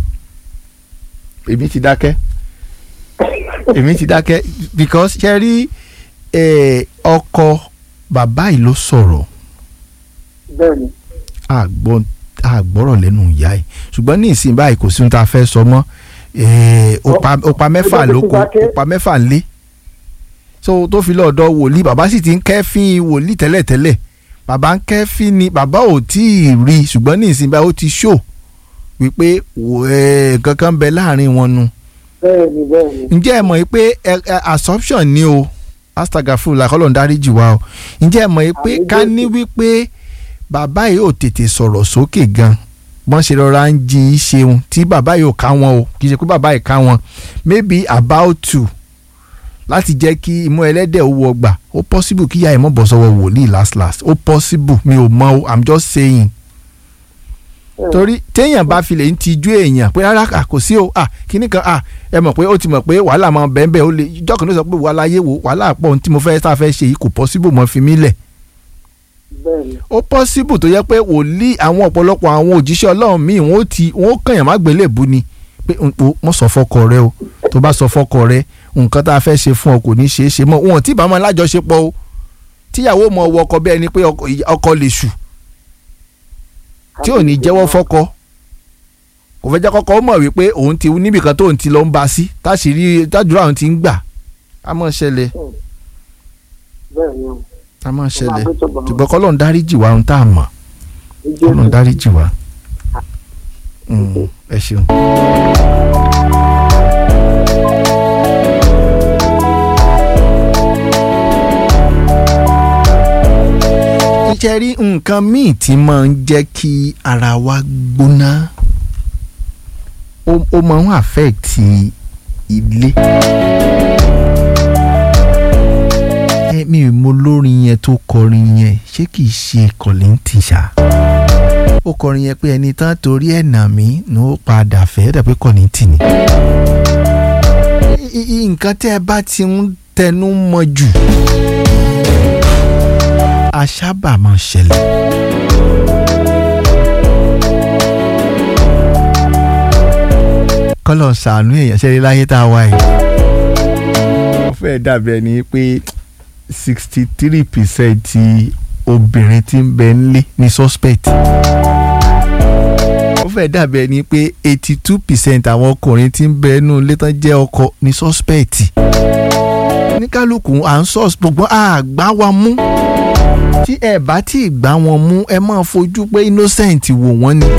[SPEAKER 1] èmi ti dákẹ́ èmi ti dákẹ́ because ṣe rí eh, ọkọ bàbá yìí ló sọ̀rọ̀
[SPEAKER 10] bẹ́ẹ̀ni
[SPEAKER 1] àgbọ̀ àgbọ̀rọ̀ lẹ́nu ìyá ẹ̀ ṣùgbọ́n ní ìsìn báyìí kò sí ohun tá a fẹ́ sọ mọ́ eh, ó pa- ó pa mẹ́fà ló kó ó pa mẹ́fà lé so tó fi lọ́ọ̀dọ̀ wòlíì bàbá sì ti ń kẹ́fín wòlíì tẹ́lẹ̀tẹ́lẹ̀ bàbá ń kẹ́fín ni bàbá ò tí ì rí i ṣùgbọ́n ní ìsìn báyìí ó ti ṣó wípé wò, eh, nǹkan kan bẹ láàrin wọn nu
[SPEAKER 10] bẹ́ẹ̀ni bẹ́ẹ̀ni.
[SPEAKER 1] ǹjẹ́ ẹ mọ̀ yìí pé ẹ- ẹ, assumption ni o astagafu làkọ́lọ̀ ń dáríjì wa o ǹjẹ́ ẹ mọ̀ yìí pé ká ní wípé bàbá yìí ò tètè sọ̀rọ̀ sókè gan wọ́n ṣe rọra ń jí í ṣeun tí bàbá yìí ò ká wọn o kì í ṣe pé bàbá yìí ká wọn maybe about to láti jẹ́ kí imú ẹlẹ́dẹ̀ ó wọ gbà ó possible kí ìyá ẹ̀ mọ̀ bọ̀ sọ́wọ́ wòlíì last last ó possible mi ò mọ̀ o i'm just saying torí téèyàn bá fi lè ń tijú èèyàn pé rárá à, kò sí o à kíní kan à ẹ mọ̀ pé ó ti mọ̀ pé wàhálà máa bẹ́ẹ̀ bẹ́ẹ̀ ó lè ìjọ kan ló sọ pé wàhálà ayé wo wàhálà pọ̀ ohun tí mo fẹ́ tá a fẹ́ ṣe yìí kò possible mọ́ fi mí lẹ̀
[SPEAKER 10] bẹ́ẹ̀ni.
[SPEAKER 1] ó possible tó yẹ pé wòlíì àwọn ọ̀pọ̀lọpọ̀ àwọn òjíṣẹ́ ọlọ́run míì wọ́n ó ti wọ́n ó kànyàn má gbélé bu ni pé n- o mọ̀ sọ fọkọ rẹ o tó bá sọ fọkọ rẹ nǹkan tá a fẹ́ ṣe fún ọ kò ní ṣeé ṣe mọ́ wọn ò tí ì bá máa lájọṣepọ̀ o tíyàwó mọ ọwọ́ ọkọ bẹ́ẹ̀ ni pé ọkọ ọkọ lè ṣù tí ò ní jẹ́wọ́ fọ́kọ kò fẹ́ jẹ́ kọ́kọ́ ó mọ̀ wípé òun ti níbìkan tóun ti lọ ń ba sí táṣìírí tájúra òun ti ń gbà á mọ̀ ṣẹlẹ̀
[SPEAKER 10] bẹ́ẹ̀ni o.
[SPEAKER 1] á mọ̀ ṣẹlẹ̀
[SPEAKER 10] Ọba àgbẹ̀tọ̀ bọ̀.
[SPEAKER 1] ṣùgbọ́n kọ́lọ́n dáríjì wa ohun tá a mọ̀ kọ́lọ́n dáríjì wa Mm, ẹ ṣeun. iṣẹ́ rí nǹkan míì tí máa ń jẹ́ kí ara wa gbóná ó ó máa ń affect ilé. ẹ mi ò mọ lórin yẹn tó kọrin yẹn ṣé kìí ṣe Kollington ṣá ó kọrin yẹn pé ẹni tán torí ẹ̀ nà mí ní ó padà fẹ́ dàbí Kollington ni. I- i- nǹkan tẹ́ ẹ bá ti ń tẹnu mọ́ jù a sábà máa ń ṣẹlẹ̀. kọ́lọ̀ ṣàánú èèyàn ṣẹlẹ̀ láyé tá a wá yìí. ó fẹ́ dàbí ẹni pé sixty three percent ti obìnrin tí ń bẹ nílé ní suspect. ó fẹ́ dàbí ẹni pé eighty two percent àwọn ọkùnrin tí ń bẹ nínú ilé tán jẹ́ ọkọ ní suspect. ní kálukú à ń sọ gbogbo àgbá wa mú tí ẹ bá tí ì gbá wọn mú ẹ máa fojú pé innocent wò wọ́n ni.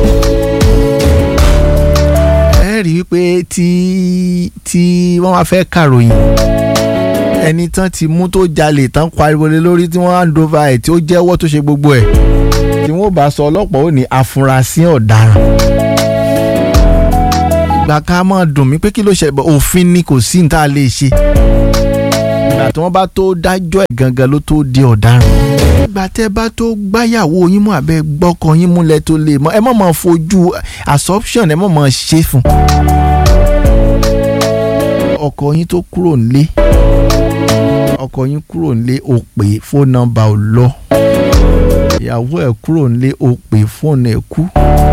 [SPEAKER 1] ẹ rí i pé tí tí wọ́n wá fẹ́ kàròyìn ẹni tán ti mú tó jalè tán pariwo lé lórí tí wọ́n hand over ẹ̀ tí ó jẹ́wọ́ tó ṣe gbogbo ẹ̀ tí wọ́n bá sọ ọlọ́pàá ò ní afurasí ọ̀daràn. ìgbà kan máa dùn mí pé kí ló ṣe òfin ni kò sí ní tá a lè ṣe ìgbà tí wọ́n bá tó dájọ́ ẹ̀ gangan ló tó di ọ̀daràn. ìgbà tẹ́ bá tó gbáyàwó yín mú abẹ́ gbọ́kọ yín múlẹ̀ tó lè mọ́ ẹ mọ̀ mọ́ fojú assumption ẹ mọ̀ mọ́ ṣe fún. ọkọ yín tó kúrò nílé ọkọ yín kúrò nílé ó pè fóònù nọ́mbà ò lọ ìyàwó ẹ̀ kúrò nílé ó pè fóònù ẹ̀ kú.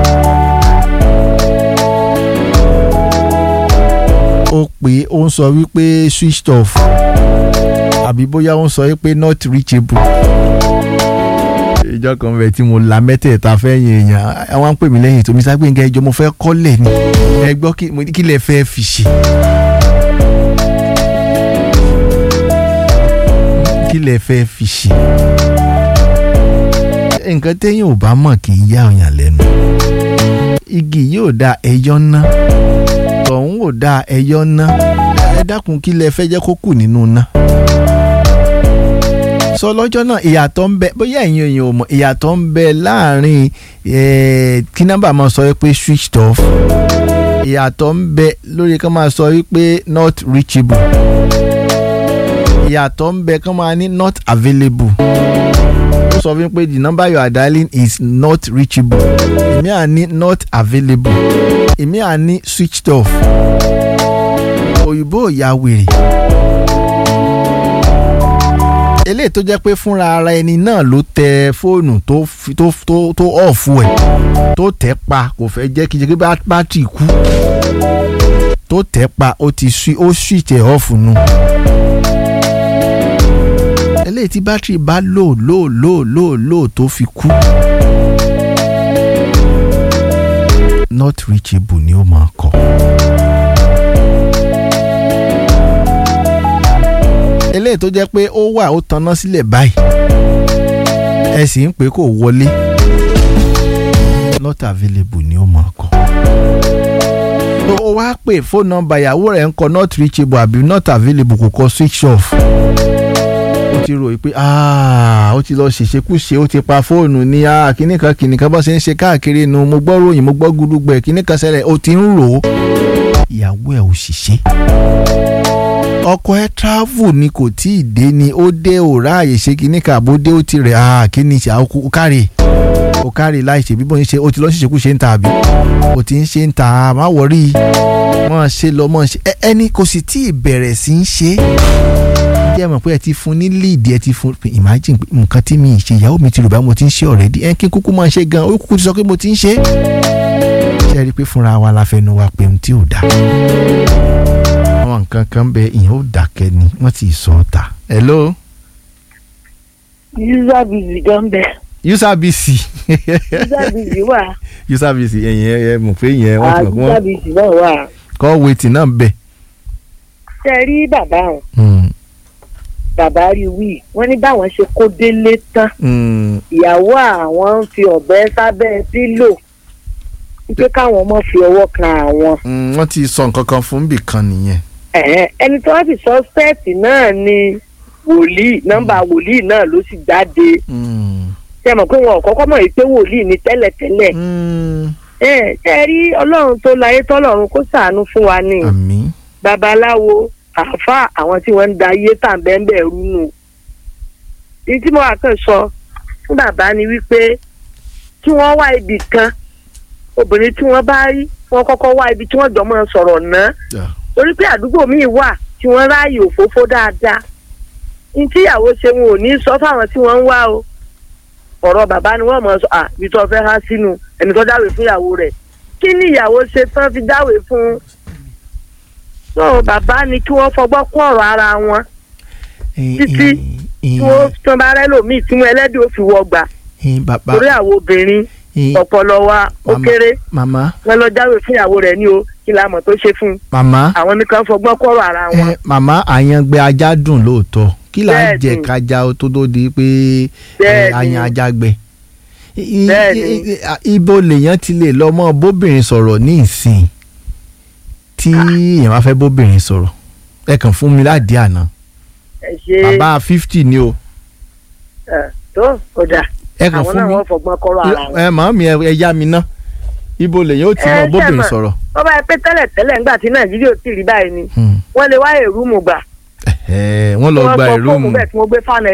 [SPEAKER 1] ó pè ó ń sọ wípé switched off àbí bóyá ó ń sọ wípé not reachable. ìjọ kan bẹ̀ tí mo la mẹ́tẹ̀ẹ̀ta fẹ́yìn èèyàn àwọn ń pè mí lẹ́yìn tó mi sá gbẹ̀ngàn ìjọ mo fẹ́ kọ́lẹ̀ ni ẹ gbọ́ kí mo ní kí lẹ fẹ́ fi ṣe. kí lẹ fẹ́ fi ṣe. nǹkan téèyàn ò bá mọ̀ kì í yá ọ̀yàn lẹ́nu igi yóò da ẹyọ ná tọ̀hún ò da ẹyọ ná ẹ dákun kí lẹ fẹ́ jẹ́ kó kù nínú ná. sọ lọ́jọ́ náà ìyàtọ̀ ń bẹ bóyá ẹ̀yin èèyàn ò mọ̀ ìyàtọ̀ ń bẹ láàrin eh, kí nọ́mbà máa sọ pé switched off ìyàtọ̀ ń bẹ lórí kan máa sọ wípé not reachable ìyàtọ̀ ń bẹ kan máa ní not available ó sọ fún mi pé the number you are dialing is not reachable èmi à ní not available èmi à ní switched off òyìnbó ò ya wèrè eléyìí tó jẹ́ pé fúnra ara ẹni náà ló tẹ fóònù tó fi- tó tó tó ọ̀fù ẹ̀ tó tẹ̀ pa kò fẹ́ jẹ́ kí jẹ́ kí bá- bátìrì kú tó tẹ̀ pa ó ti swi- ó switch ẹ̀ ọ̀fù nu eléyìí tí bátìrì bá lò lò lò lò lò tó fi kú not reachable ni ó máa kọ. eléyìí tó jẹ́ pé ó wà ó tanná sílẹ̀ báyìí ẹ sì ń pè kó wọlé not available ni ó máa kọ. tó o wá pè fóònù nọ́mbà ìyàwó rẹ̀ ń kọ not reachable àbí not available kò kọ switch off ó ti rò pé "Ah, ó ti lọ ṣèṣekúṣe ó ti pa fóònù ní ah, kíní kan kíní kan bó ṣe ń ṣe káàkiri nu mo gbọ́ ròyìn mo gbọ́ gudugbẹ̀ kíní kan ṣẹlẹ̀ ó ti ń rò ó ìyàwó ẹ̀ ò ṣiṣẹ́ ọkọ ẹ travel ni kò tí ì dé ni ó dé ò ráàyè ṣe kíní kan àbó dé ó ti rẹ̀ ah, kíní ṣe àwọn ó kárí ó kárí láì ṣe bí bóyá ṣe ó ti lọ ṣèṣekúṣe ń ta àbí ó ti ń ṣe ń ta má wọrí mọ̀ ṣe lọ mọ̀ ṣe ẹ- ẹni kò sì tí ì bẹ̀rẹ̀ sí ń ṣe é jẹ́ mọ̀ pé ẹ ti fún ní lead ẹ ti fún pé imagine pé nǹkan tí mi ì ṣe ìyàwó mi ti rò bá mo ti ń ṣe already ẹ kí n kúkú máa ṣe gan ó kúkú ti sọ pé mo ti ń ṣe. ṣé ẹ rí i pé fúnra wa la fẹnu wa pé ohun tí ò dá. àwọn nǹkan kan bẹ ìyẹn ò dákẹ́ ni wọ́n ti sọ ọ́ ta. hello
[SPEAKER 13] user busy gan bẹ
[SPEAKER 1] user bc
[SPEAKER 13] user busy wà
[SPEAKER 1] user bc ẹ̀yìn ẹ̀ ẹ̀ mọ̀ pé ìyẹn wọ́n ti mọ̀ pé
[SPEAKER 13] user
[SPEAKER 1] wọ́n
[SPEAKER 13] busy náà wà.
[SPEAKER 1] call waiting náà bẹ̀.
[SPEAKER 13] ṣe rí bàbá wọn
[SPEAKER 1] Hmm,
[SPEAKER 13] bàbá rí wí wọn ní báwọn ṣe kó délé tán
[SPEAKER 1] hmm,
[SPEAKER 13] ìyàwó àwọn ń fi ọ̀bẹ sábẹ́ pílò wípé káwọn ọmọ fi ọwọ́ kan àwọn.
[SPEAKER 1] hmm, wọ́n ti sọ nǹkan kan fún bì kan nìyẹn.
[SPEAKER 13] Ẹ̀hẹ́n, ẹni tí wọ́n sì sọ́spẹ̀tì náà ni wòlíì nọ́mbà wòlíì náà ló sì jáde ṣe mọ̀ pé wọn ò kọ́kọ́ mọ̀ pé wòlíì ni tẹ́lẹ̀tẹ́lẹ̀ ẹ ṣe rí ọlọ́run tó láyé tọ́lọ́run kó ṣàánú fún wa ní babaláwo àáfàá àwọn tí wọ́n ń da ayé tà ń bẹ́ẹ̀ bẹ́ẹ̀ rú nù ní tí mo wà kàn sọ fún bàbá ni wípé kí wọ́n wá ibì kan obìnrin tí wọ́n bá rí wọ́n kọ́kọ́ wá ibi tí wọ́n jọ máa sọ̀rọ̀ náà torí pé àdúgbò míì wà tí wọ́n ráàyè òfófó dáadáa ní tíyàwó ṣe wọn ò ní sọ fáwọn tí wọ́n ń wá o ọ̀rọ̀ bàbá ni wọ́n mọ̀ sọ à ibi tó fẹ́ há sínú ẹni tó dáwèé fún ìyàwó rẹ̀ kí ni ìyàwó ṣe tán fi dáwèé fún so bàbá ni kí wọ́n fọgbọ́n kún ọ̀rọ̀ ara wọn títí tí wọ́n tán bá rẹ́ lòmíì tí wọ́n ẹlẹ́dìí ó fi wọgbà
[SPEAKER 1] bàbá
[SPEAKER 13] torí àwọn obìnrin ọpọlọ wa ó kéré
[SPEAKER 1] màmá
[SPEAKER 13] wọn lọ jáwèé fún ìyàwó rẹ̀ ní o kí la mọ̀ tó ṣe fún un
[SPEAKER 1] màmá
[SPEAKER 13] àwọn nìkan fọgbọ́n kún ọ̀rọ̀ ara wọn.
[SPEAKER 1] ẹ màmá àyàngbẹ ajá dùn lóòótọ́ kí là ń
[SPEAKER 13] Bẹ́ẹ̀ni.
[SPEAKER 1] jẹ kájà ó tó tó di pé ẹ,
[SPEAKER 13] Bẹ́ẹ̀ni.
[SPEAKER 1] àyàn ajá gbẹ. I-
[SPEAKER 13] Bẹ́ẹ̀ni.
[SPEAKER 1] i- i- ibo lèèyàn ti lè lọ mọ bóbìnrin sọ̀rọ̀ ní ìsìn tí èèyàn bá fẹ́ bóbìnrin sọ̀rọ̀ ẹ kàn fún mi ládìí àná
[SPEAKER 13] ẹ ṣe
[SPEAKER 1] bàbá fifty ni o
[SPEAKER 13] ẹ, tó kódà
[SPEAKER 1] ẹ kàn
[SPEAKER 13] àwọn
[SPEAKER 1] fún
[SPEAKER 13] náà
[SPEAKER 1] mi
[SPEAKER 13] wọ́n fọgbọ́n kọ́rọ̀ ara wọn.
[SPEAKER 1] ẹ màá mi ẹ ẹ yá mi ná ibo lèèyàn ó ti mọ
[SPEAKER 13] Ẹ,
[SPEAKER 1] bóbìnrin
[SPEAKER 13] ṣé
[SPEAKER 1] sọ̀rọ̀
[SPEAKER 13] wọ́n bá yẹ pé tẹ́lẹ̀ tẹ́lẹ̀ ńgbà tí nàìjíríà ò tí ì rí báyìí ni wọ́n lè wá èrú mu gbà
[SPEAKER 1] ẹ wọ́n lọ
[SPEAKER 13] wọ́n
[SPEAKER 1] gba
[SPEAKER 13] gbọ́
[SPEAKER 1] ìlú
[SPEAKER 13] fóònù
[SPEAKER 1] mu
[SPEAKER 13] bẹ́ẹ̀ tí wọ́n gbé fáànù